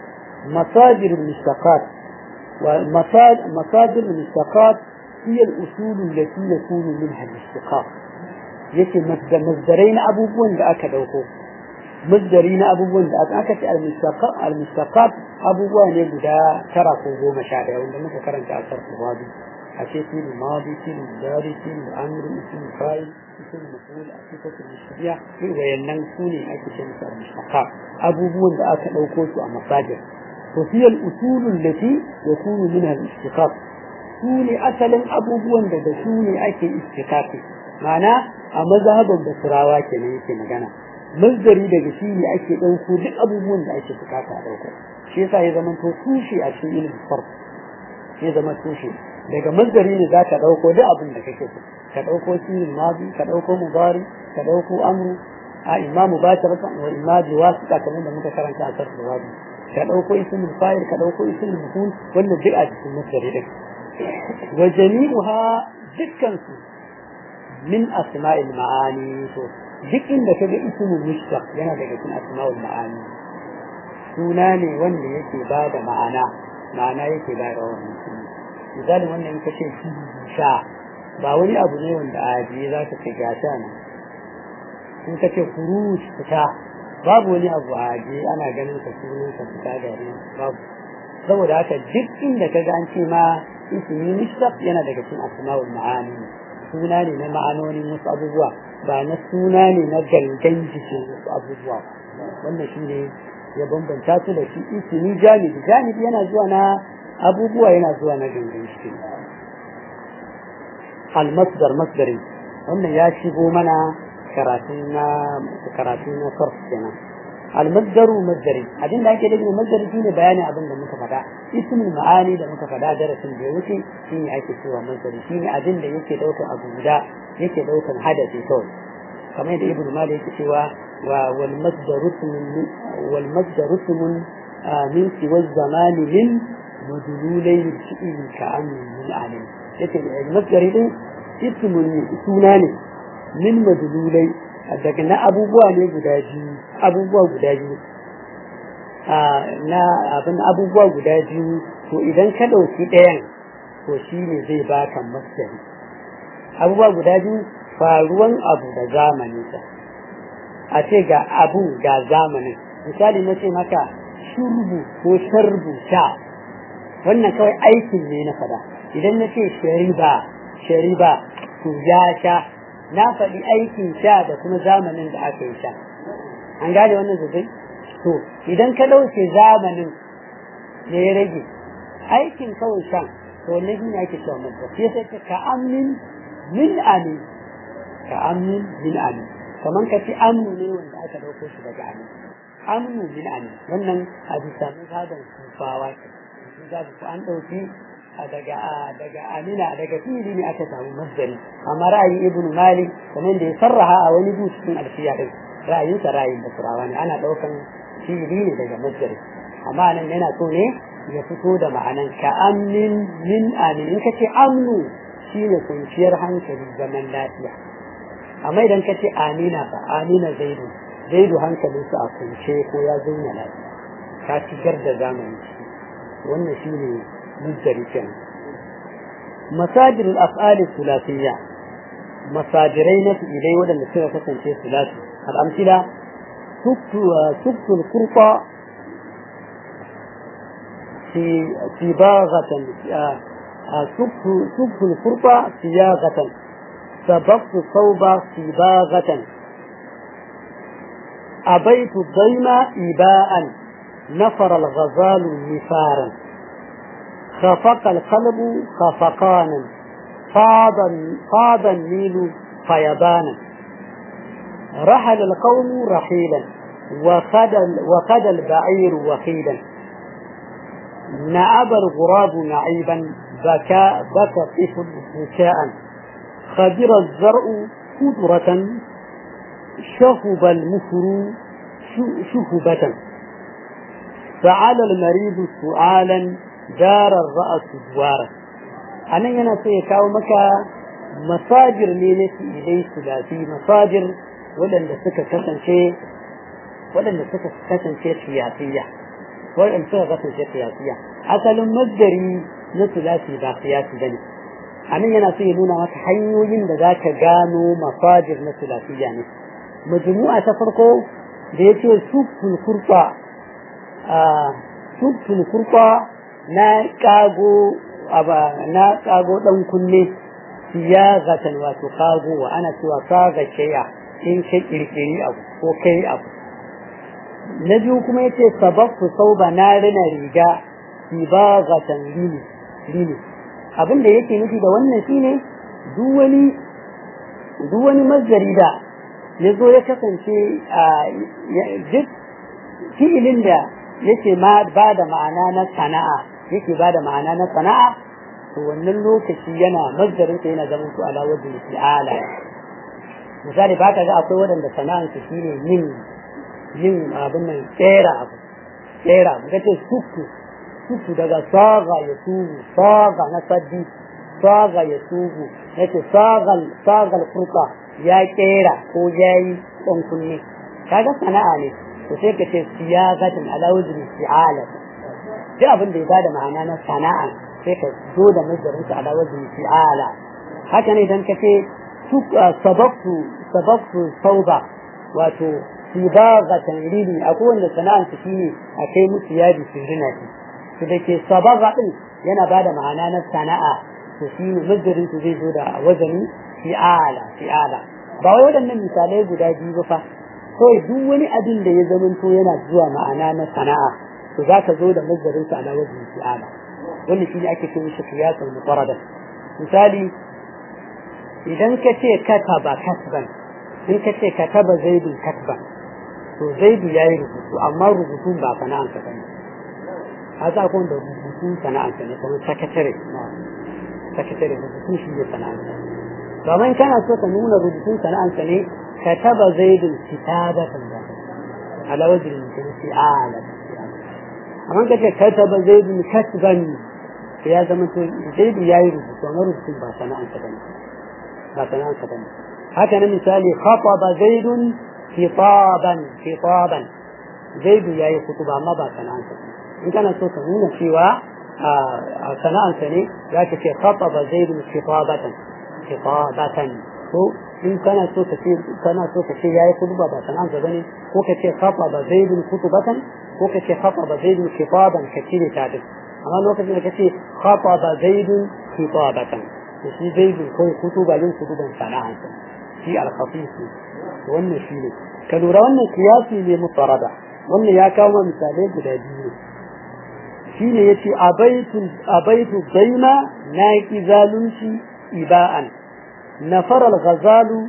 masajir mustaqat wa masajir mustaqat هي الأصول التي يكون منها الاشتقاق yake masdarai na abubuwan da aka dauko masdari na abubuwan da aka aka ce al-mustaqat abubuwa ne guda tara ko goma sha daya wanda muka karanta a sarfu wadi a ce fil madi fil dari fil amr fil fa'il fil maf'ul a sifatu mushbiya sai wayannan su ne ake ce musu al-mustaqat abubuwan da aka dauko su a masajir to fi al-usul allati yakunu minha al-istiqaq su ne asalin abubuwan da da su ne ake istikaki ma'ana a mazhaban basirawa kenan yake magana mazdari daga shi ne ake ɗauko duk abubuwan da ake bukata a ɗauko shi yasa ya zama to tushe a cikin ilimin farko ya zama tushe daga mazdari ne za ka ɗauko duk abin da kake so ka ɗauko filin mazi ka ɗauko mubari ka ɗauko amru a imamu ba ta rasa wa imaji wasu kamar da muka karanta a sarfa wazi ka ɗauko ismul fa'il ka ɗauko ismul maful wannan duk a cikin mazdari din wa jami'uha dukkan su min asma'il ma'ani to duk inda ka ga ismul mushtaq yana daga cikin asma'ul ma'ani suna ne wanda yake ba da ma'ana ma'ana yake ba da wannan suna misali wannan in ka ce sha ba wani abu ne wanda a ajiye za ka ce gasha ne in ka ce kurush fita babu wani abu a ajiye ana ganin ka sunan ka fita da babu saboda haka duk inda ka ga an ce ma ismi mushtaq yana daga cikin asma'ul ma'ani suna ne na ma'anonin wasu abubuwa ba na suna ne na gangan jikin wasu abubuwa wannan shi ne ya bambanta su da shi ismi janibi janibi yana zuwa na abubuwa yana zuwa na gangan jikin almasdar masdari wannan ya shigo mana karatu na karatu na sarf kenan almasdaru masdari abin da ake da masdari shine bayanin abin da muka faɗa ismul ma'ani da muka faɗa darasin da ya wuce shine ake cewa masdari shine abin da yake daukar abu guda yake daukar hadasi kawai kamar yadda ibnu malik yake cewa wa wal masdaru wal masdaru min siwa zamani min madlulai fi'il ka'amin min alim yake masdari din ismun suna ne min madlulai daga na abubuwa ne guda biyu abubuwa guda biyu na abin abubuwa guda biyu to idan ka ɗauki ɗayan to shi ne zai baka masdari abubuwa guda biyu faruwan abu da zamaninsa a ce ga abu ga zamanin misali na ce maka shurbu ko sharbu sha wannan kawai aikin ne na fada idan na ce shariba shariba to ya sha na faɗi aikin sha da kuma zamanin da aka yi sha an gane wannan sosai to idan ka ɗauke zamanin da ya rage aikin kawai shan to wannan shi ne ake cewa mazda sai sai ka ka'amin min amin ka'amin min amin kamar ka ci amnu ne wanda aka ɗauko shi daga amin amnu min amin wannan a bisa mazhaban kufawa ke za ku an ɗauki daga daga amina daga fili ne aka samu masdari amma ra'ayin ibnu malik kamar da ya sarraha a wani bu cikin alfiya din ra'ayin sa ra'ayin basrawa ne ana daukan fili ne daga masdari amma nan yana so ne ya fito da ma'anan ka amin min amin in kace amnu shine kwanciyar hankali zaman lafiya amma idan kace amina fa amina zaidu zaidu hankalinsa a kunce ko ya zauna lafiya ka shigar da zamani wannan shine مصدر كان مصادر الأفعال الثلاثية مصادرين إلي ودن سنة كسن شيء ثلاثي الأمثلة سبت سبت القرطة في صباغة سبت سبت القرطة صياغة سبقت الصوب صباغة أبيت الضيم إباء نفر الغزال نفارا خفق القلب خفقانا فاض فاض النيل فيضانا رحل القوم رحيلا وخد وخد البعير وخيلا نعب الغراب نعيبا بكى بكى الطفل بكاء خبر الزرع خضرة شهب المفر شهبة فعل المريض سؤالا darar ra'asu duwara a nan yana so ya kawo maka masajir ne na fi'ilai sulasi masajir waɗanda suka kasance waɗanda suka kasance siyasiya waɗanda suka kasance siyasiya asalin masdari na sulasi ba siyasi ba ne a nan yana so ya nuna maka hanyoyin da za ka gano masajir na sulasiya ne majmu'a ta farko da ya ce suful kurfa suful kurfa na kago na kago dan kunne siyagatan wato kago wa ana cewa kaga shaya in ka kirkiri abu ko kai abu na biyu kuma yace sababtu sauba na rina riga sibagatan lini lini abin da yake nufi da wannan shine duk wani duk wani mazari da ya zo ya kasance duk fi'ilin da yake ba da ma'ana na sana'a yake ba da ma'ana na sana'a to wannan lokaci yana mazdarin yana zaman su ala wajen fi'ala misali ba ka ga akwai waɗanda sana'ansu shine yin yin abin nan tsera abu tsera abu kace suku suku daga saga ya tubu saga na saddi saga ya tubu yace sagal sagal furqa ya kera ko yayi dan kunne kaga sana'a ne to sai ka ce siyagatin ala wajhi fi'ala duk abin da ya bada ma'ana na sana'a sai ka zo da nazarin sa ala wajhi fi'ala haka ne idan ka ce sababtu sababtu sauba wato sibagatan lili akwai wanda sana'ar su shine a kai musu yadi su rina shi to da ke sabaga din yana bada ma'ana na sana'a to shi ne majarin su zai zo da wazani fi'ala fi'ala ba wai waɗannan misalai guda biyu ba fa kawai duk wani abin da ya zamanto yana zuwa ma'ana na sana'a to za ka zo da majarin su ala wazani fi'ala wanda shi ne ake ce mishi qiyasul mutarada misali idan ka ce kataba kasban in ka ce kataba zaidun katban to zaidu ya yi rubutu amma rubutun ba sana'ansa ba ne haka akwai da rubutun sana'ansa ne kamar sakatare sakatare rubutun shi ne sana'ansa to amma in kana so ka nuna rubutun sana'ansa ne kataba zaidun kitabatan da ala wajin mutum fi ala amma ka ce kataba zaidun kasban to ya zama to zaidu ya yi rubutu amma rubutun ba sana'ansa ba ne ba sana'ansa ba ne haka na misali khataba zaidun khitaban khitaban zaidu yayi kutuba amma ba sana'ansa in kana so ka nuna cewa a sana'ansa ne za ka ce khataba zaidun khitabatan khitabatan ko in kana so ka ce kana so ka ce yayi kutuba ba sana'ansa bane ko ka ce khataba zaidun kutubatan ko ka ce khataba zaidun khitaban ka cire ta duk amma lokacin da ka ce khataba zaidun khitabatan to shi zaidun ko kutuba yin kutuban sana'ansa shi al-khafif wannan shi ne ka lura wannan kiyasi ne mutarada wannan ya kawo misalai guda biyu shi ne ya ce abaitu daina na ki zalunci iba'an nafaral ghazalu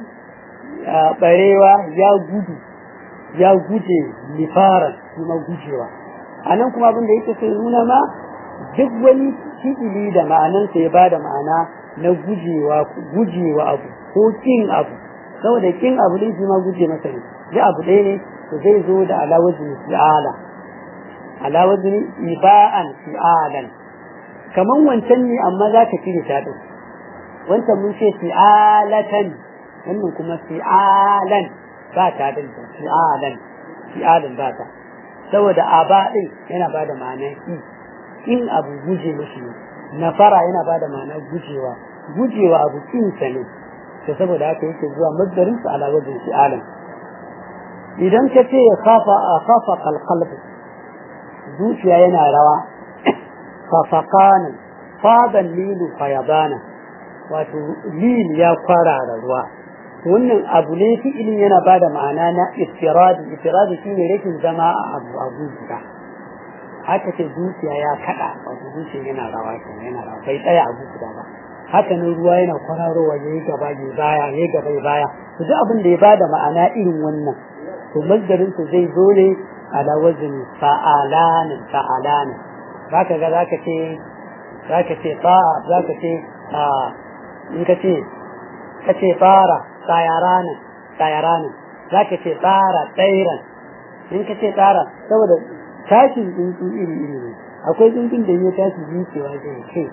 barewa ya gudu ya guje nifaran kuma gujewa a nan kuma abin da yake sai nuna ma duk wani fi'ili da ma'anansa ya bada ma'ana na gujewa gujewa abu ko kin abu saboda kin abu din shi ma guje masa ne ji abu ɗaya ne to zai zo da ala wazni fi'ala ala wazni iba'an fi'alan kaman wancan ne amma za ka cire ta din wancan mun ce fi'alatan wannan kuma fi'alan ba ta din fi'alan fi'alan ba ta saboda aba din yana ba da ma'anar ki in abu guje mashi ne nafara yana ba da ma'anar gujewa gujewa abu kinsa ne to saboda haka yake zuwa mazdarin sa ala wajin fi'alan idan ka ce ya kafa a kafa kalkalb zuciya yana rawa fafakanan fadan lilu fayabana wato lil ya kwarara ruwa wannan abu ne fi'ilin yana ba da ma'ana na istiradi istiradi shine rashin zama a abu abu guda haka ce zuciya ya kada wato zuciya yana rawa yana rawa bai tsaya abu guda ba haka nan ruwa yana kwararowa ya yi gaba ya baya ya yi gaba ya baya to duk abin da ya bada ma'ana irin wannan to mazdarin su zai zo ne ala wazin fa'alana fa'alana zaka ga zaka ce zaka ce fa zaka ce a in ka ce ka ce fara tsayarana tsayarana zaka ce tsara tsairan in ka ce tsara saboda tashin tsuntsu iri iri ne akwai tsuntsun da ya tashi zuciya zai kai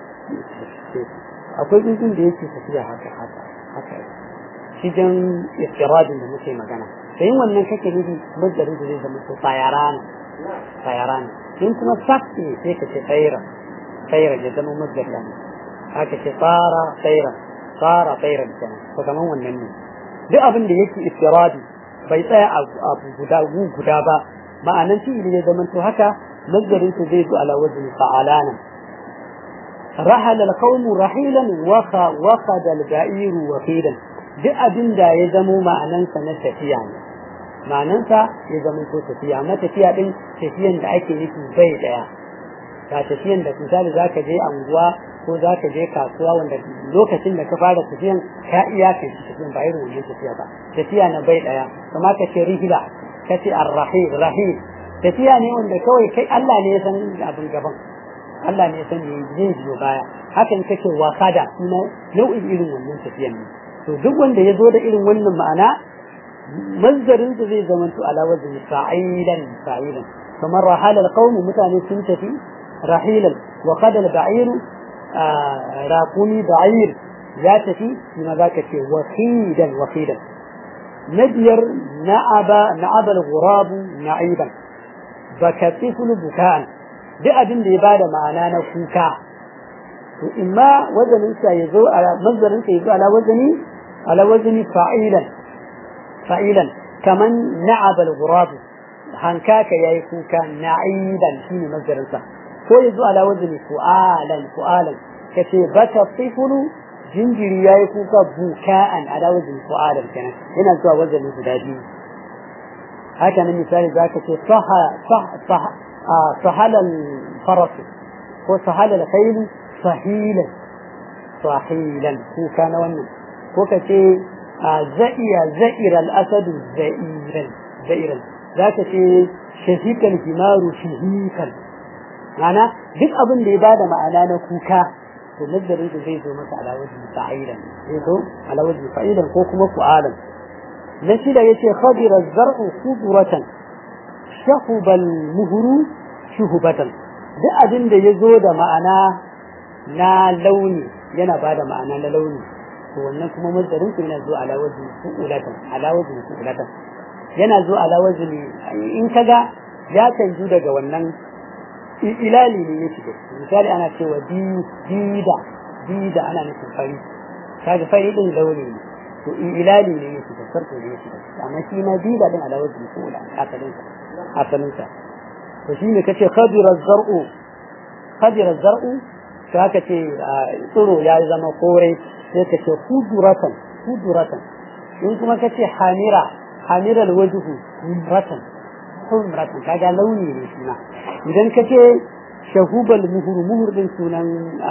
akwai tsuntsun da yake tafiya haka haka haka shi jan istiradin da muke magana da yin wannan kake nufi mazdarin da zai zama ko tsayarana tsayarana in kuma sakti sai ka ce tsaira tsaira ya zama mazdar da haka ce tsara tsaira tsara tsaira da kenan ko kaman wannan ne duk abin da yake istiradi bai tsaya abu guda guda ba ma'anan fi'ili ne zaman to haka mazdarin su zai zo ala wazni fa'alana رحل القوم رحيلا وخ وخد البعير وخيلا duk abin da ya zamo ma'anansa na tafiya ne ma'anansa ya zama ko tafiya amma tafiya din tafiyan da ake nufi bai daya ga tafiyan da misali za ka je anguwa ko za ka je kasuwa wanda lokacin da ka fara tafiyan ka iya kai tafiyan ba irin wannan tafiya ba tafiya na bai daya kuma ka ce rihila ka ce arrahil rahil tafiya ne wanda kawai kai Allah ne ya san abin gaban Allah ne ya san me zai biyo baya hakan kake wakada kuma nau'in irin wannan tafiyan ne to duk wanda ya zo da irin wannan ma'ana mazdarin sa zai zama to ala wazni fa'ilan fa'ilan kamar rahala alqawm mutane sun tafi rahilan wa qad al-ba'ir raqumi ba'ir ya tafi kuma zaka ce wahidan wahidan nabiyar na'aba na'aba al-ghurab na'iban baka tiflu bukan duk abin da ya bada ma'ana na kuka to imma wazanin sa yazo ala mazdarin sa yazo ala wazni ala wazni fa'ilan fa'ilan kaman na'aba al-ghurab hankaka yayi kuka na'iban shine mazdarin sa ko yazo ala wazni fu'alan fu'alan kace baka tiflu jinjiri yayi kuka buka'an ala wazni fu'alan kenan yana zuwa wazni guda biyu haka nan misali zaka ce saha saha sahala al-faras ko sahala al-khayl sahilan sahilan kuka na wannan ko kace za'iya za'ira al-asad za'iran za'iran zaka ce shahikan himaru shahikan ma'ana duk abin da ya bada ma'ana na kuka to nazarin da zai zo maka ala wajhi fa'ilan zai zo ala wajhi fa'ilan ko kuma fu'alan na shida yace khadira az-zar'u khudratan shahuba al-muhru shuhubatan duk abin da yazo da ma'ana na launi yana bada ma'ana na launi to wannan kuma nazarin sa yana zo ala wajhi fu'ulatan ala wajhi fu'ulatan yana zo ala wajhi in kaga ya canju daga wannan ilali ne ya shiga misali ana cewa dida dida ana nufin fari kaga fari din launi ne to ilali ne ya shiga sarko ne ya shiga amma shi ma dida din ala wajhi ko la asalin sa asalin sa to shine kace khadira zar'u khadira zar'u to haka ce tsiro ya zama kore sai kace khuduratan khuduratan in kuma kace hamira hamira alwajhu humratan humratan kaga launi ne shi ma idan ka ce shahubal muhur muhur din sunan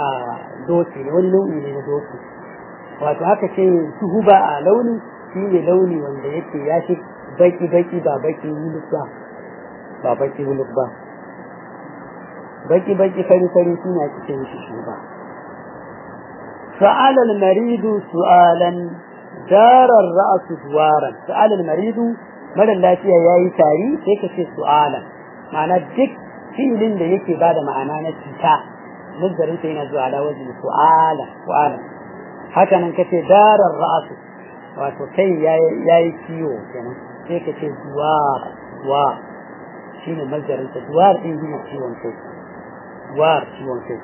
doki ne wani launi ne na doki wato haka ce shuhuba a launi shi ne launi wanda yake ya shi baki baki ba baki wuluk ba ba baki wuluk ba baki baki fari fari shi ne cikin shi shuba سأل المريض سؤالا دار الرأس دوارا سأل المريض مدى اللاتية ياي تاري سيكا سؤالا معنى دك filin da yake bada ma'ana na cuta nazarin sa yana zuwa ala wajen su'ala su'ala haka nan kace darar ra'su wato kai yayi ciwo kenan sai kace duwa duwa shine nazarin sa duwar din shine ciwon kai duwar ciwon kai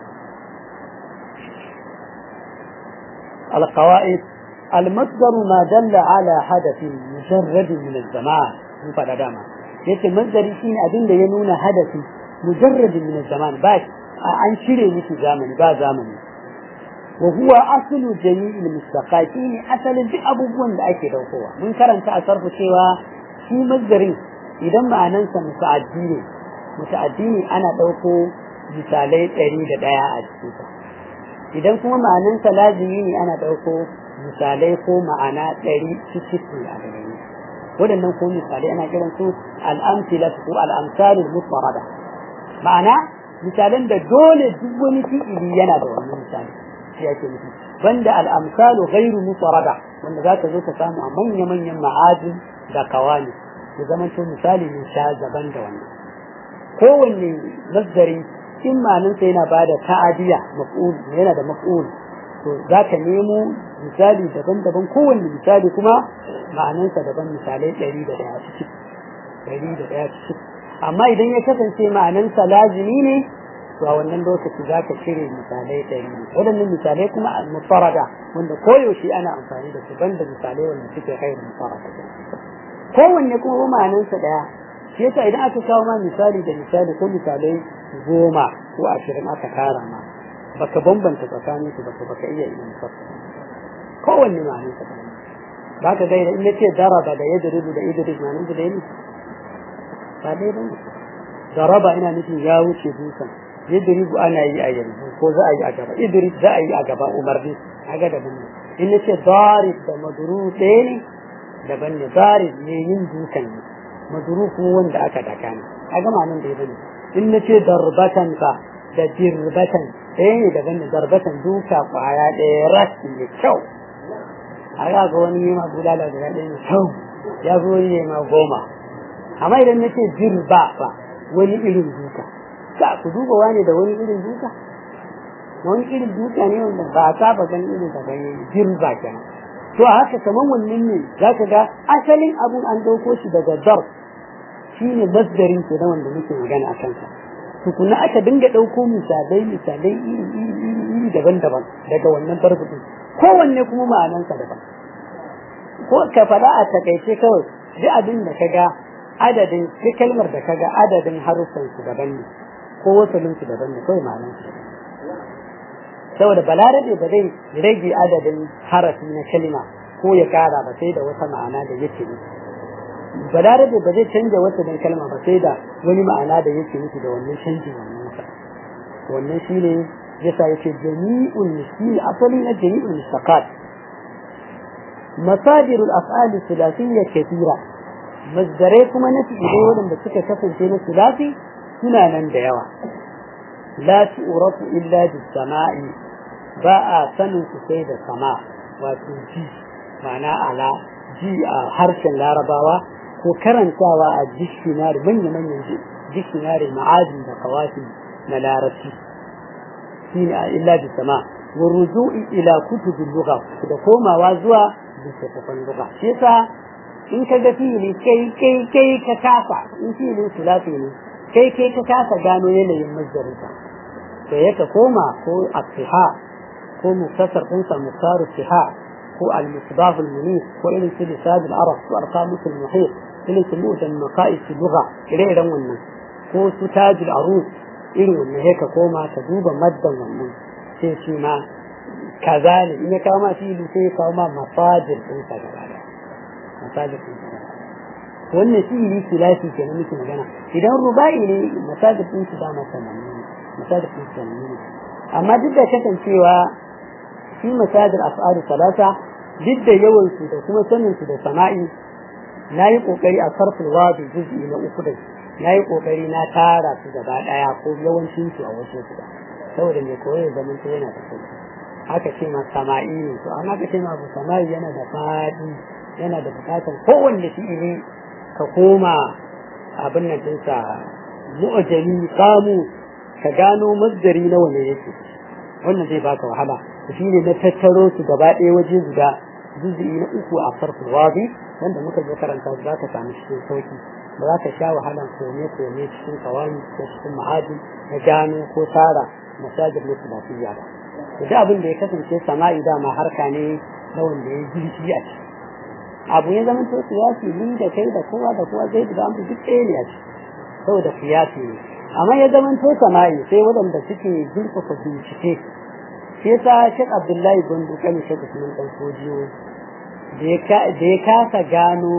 القواعد المصدر ما دل على حدث مجرد من الزمان من فدا داما yace masdari shine abin da ya nuna hadasi مجرد من الزمان باش عن شيء مثل زمن با زمن وهو أصل جميع المستقاتين أصل دي أبوبون da ake daukowa mun karanta a sarfu cewa shi mazdarin idan ma'anansa muta'addi ne muta'addi ne ana dauko misalai ɗari da ɗaya a cikinsa idan kuma ma'anansa lazimi ne ana dauko misalai ko ma'ana ɗari cikin a gare waɗannan ko misalai ana kiran su al'amsila ko al'amsalul mutmarada ma'ana misalan da dole duk wani fi'ili yana da wannan misali shi yake nufi banda al-amsalu ghairu mutarada wanda zaka zo ka samu a manya manyan ma'ajin da kawani ya zama to misali ne sha daban da wannan kowanne masdari in ma'anansa yana bada ta'adiya maf'ul yana da maf'ul to zaka nemo misali daban-daban kowanne misali kuma ma'anansa daban misalai ɗari da ɗaya cikin ɗari da ɗaya cikin amma idan ya kasance ma'anansa lazimi ne to a wannan lokaci za ka cire misalai ɗari waɗannan misalai kuma mufarada wanda koyaushe ana amfani da su banda misalai wanda suke khairu mufarada kowanne kuma ma'anansa ɗaya shi yasa idan aka kawo ma misali da misali ko misalai goma ko ashirin aka tara ma baka bambanta tsakanin su baka baka iya ilimin fassara kowanne ma'anansa ɗaya ba ka gaira in yace daraba da yadribu da idris ma'anan da ɗaya ne ba dai ba daraba ina nufin ya wuce dukan yadribu ana yi a yanzu ko za a yi a gaba idris za a yi a gaba umarni kaga daban ne in nace darib da madrub ɗaya ne daban ne darib ne yin dukan ne madrub kuma wanda aka daka ne kaga ma nan da yake in nace darbatan fa da dirbatan ɗaya ne daban ne darbatan duka kwaya ɗaya ras ne kyau a ga ga wani yi ma bulala da ɗaya ne kyau ya zo yi ma goma amma idan nace dirba fa wani irin duka ka ku duba wani da wani irin duka wani irin duka ne wanda ba a saba ganin irin da bai jirba kenan to a haka kaman wannan ne zaka ga asalin abun an dauko shi daga dar shine masdarin ke na wanda muke magana a kansa tukuna aka dinga dauko misalai misalai iri iri iri daban-daban daga wannan darbu din kowanne kuma ma'anansa daban ko ka faɗa a takaice kawai duk abin da kaga adadin duk kalmar da kaga adadin haruffan su daban ne ko wasalin su daban ne kawai ma'anan su saboda balarabe ba zai rage adadin harafi na kalma ko ya kara ba sai da wata ma'ana da yake nufi balarabe ba zai canja wasalin kalma ba sai da wani ma'ana da yake nufi da wannan canjin wannan wasa wannan shine yasa yake jami'ul misli asali na jami'ul mustaqat مصادر الأفعال الثلاثية كثيرة masdarai kuma na fi'ilai waɗanda suka kasance na sulafi suna nan da yawa la tu'rafu illa bis sama'i ba a sanin su sai da sama wato ji ma'ana ala ji a harshen larabawa ko karantawa a dictionary manya manyan dictionary ma'adin da kawasi na larabci shine illa bis sama wa ruju'i ila kutubil lugha da komawa zuwa littattafan lugha shi yasa in ka ga fili kai kai kai ka kasa in filin sulafi ne kai kai ka kasa gano yanayin mazdarinsa to ya ka koma ko asiha ko muktasar ɗinsa muktaru siha ko al-misbah al-munif ko irin su lisad al-arab ko arqamus al-muhit irin su mu'tan maqais al-lugha ire-iren wannan ko su taj al-arus irin wannan ya ka koma ka duba maddan wannan sai shi ma kaza ne in ya kawo ma fili sai ya kawo ma masajir ɗinsa gaba ɗaya masajid wannan shi ne filafi ke na muke magana idan rubai ne masajid din su dama sanannu ne masajid din sanannu ne amma duk da kasancewa shi masajid af'alu salata duk da yawan su da kuma sanin su da sama'i na yi kokari a sarfin wadi juz'i na uku da na yi kokari na tara su gaba daya ko yawancin su a wasu su saboda mai koyo zaman to yana da sauki haka ce ma sama'i ne to amma ka ce ma abu sama'i yana da fadi yana da bukatar kowanne fi'ili ka koma abin nan dinsa mu'ajami samu ka gano masdari na wanda yake wannan zai baka wahala shi ne na tattaro su gaba ɗaya waje guda juz'i na uku a farko wazi wanda muka zo karanta za ka samu cikin sauki ba za ka sha wahalan kome kome cikin kawani ko cikin ma'adi na gano ko tsara masajir na lafiya ba da abin da ya kasance sama'i dama harka ne na wanda ya girki a ciki abu ya zama to siyasi ni da kai da kowa da kowa zai da mu duk ɗaya ne a ciki saboda siyasi ne amma ya zama to sama'i sai waɗanda suke zurfafa bincike shi yasa Sheikh Abdullahi Gondo kan Sheikh Usman Dan Sojiyo da ya kasa gano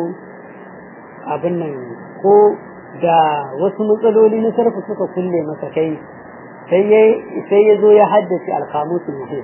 abin nan ko da wasu matsaloli na sarfa suka kulle masa kai sai ya zo ya haddace alkamusul muhim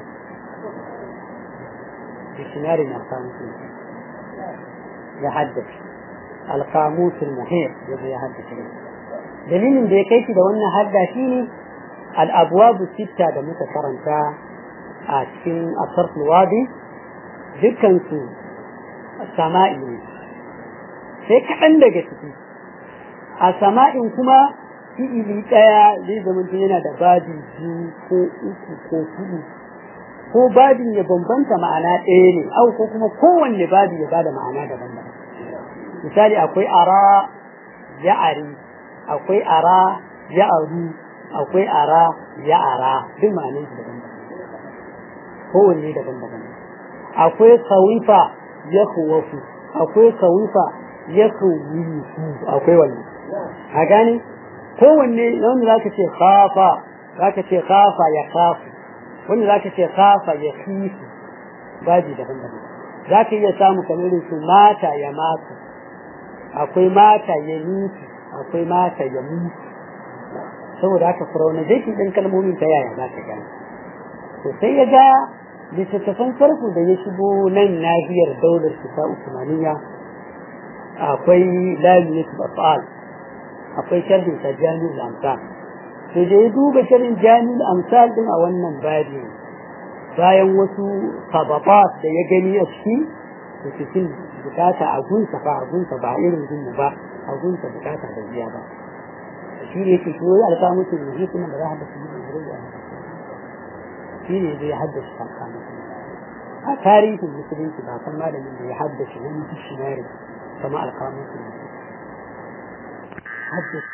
dictionary na alkamusul muhim ya haddace alkamusul muhim ya zo ya haddace dalilin da ya kai shi da wannan hadda shi ne al'abuwabu sitta da muka karanta a cikin asarful wadi dukkansu sama'i ne sai kaɗan daga ciki a sama'in kuma fi'ili ɗaya zai zama yana da babi biyu ko uku ko hudu ko babin ya bambanta ma'ana ɗaya ne au ko kuma kowanne babi ya bada ma'ana daban-daban misali akwai ara ya'ari akwai ara ya'aru akwai ara ya'ara duk ma'anin su daban-daban kowanne daban-daban akwai kawifa ya kuwafu akwai kawifa ya kuwifu akwai wannan a gane kowanne wanda za ka ce khafa za ka ce khafa ya khafu wanda za ka ce khafa ya khifu baji daban-daban za ka iya samu kamar su mata ya mata akwai mata ya nufi akwai mata ya mutu saboda haka pronunciation ɗin kalmomin ta yaya za ka gane to sai ya ga littattafan farko da ya shigo nan nahiyar daular ta usmaniya akwai lamiyatul af'al akwai sharhin sa jami'ul amsal sai da ya duba sharhin jami'ul amsal din a wannan babi bayan wasu sababat da ya gani a ciki da cikin bukata a gunsa ba a gunsa ba irin gunmu ba a gunsa bukata da biya ba shi ne yake shi alka musu ne kuma da za a haddasa musu da shi ne zai haddasa alka musu a tarihin musulunci ba san malamin da ya haddace wani dictionary kama alka musu ne haddasa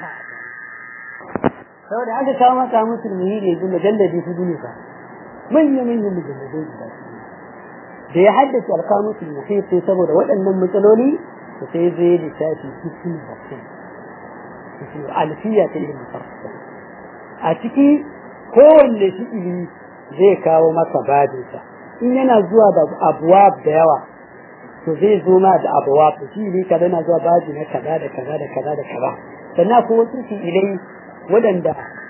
saboda aka kawo masa musulmi ne yanzu mujalladi hudu ne ba manya manyan mujalladai guda da ya haddace alkamusul muhit sai saboda waɗannan matsaloli da sai zai littafi cikin bakin alfiya ta ilimin farko a ciki kowanne fi'ili zai kawo masa babinsa in yana zuwa da abuwab da yawa to zai zo ma da abuwab da shi ne kaza na zuwa baji na kaza da kaza da kaza da kaza sannan ko wasu fi'ilai waɗanda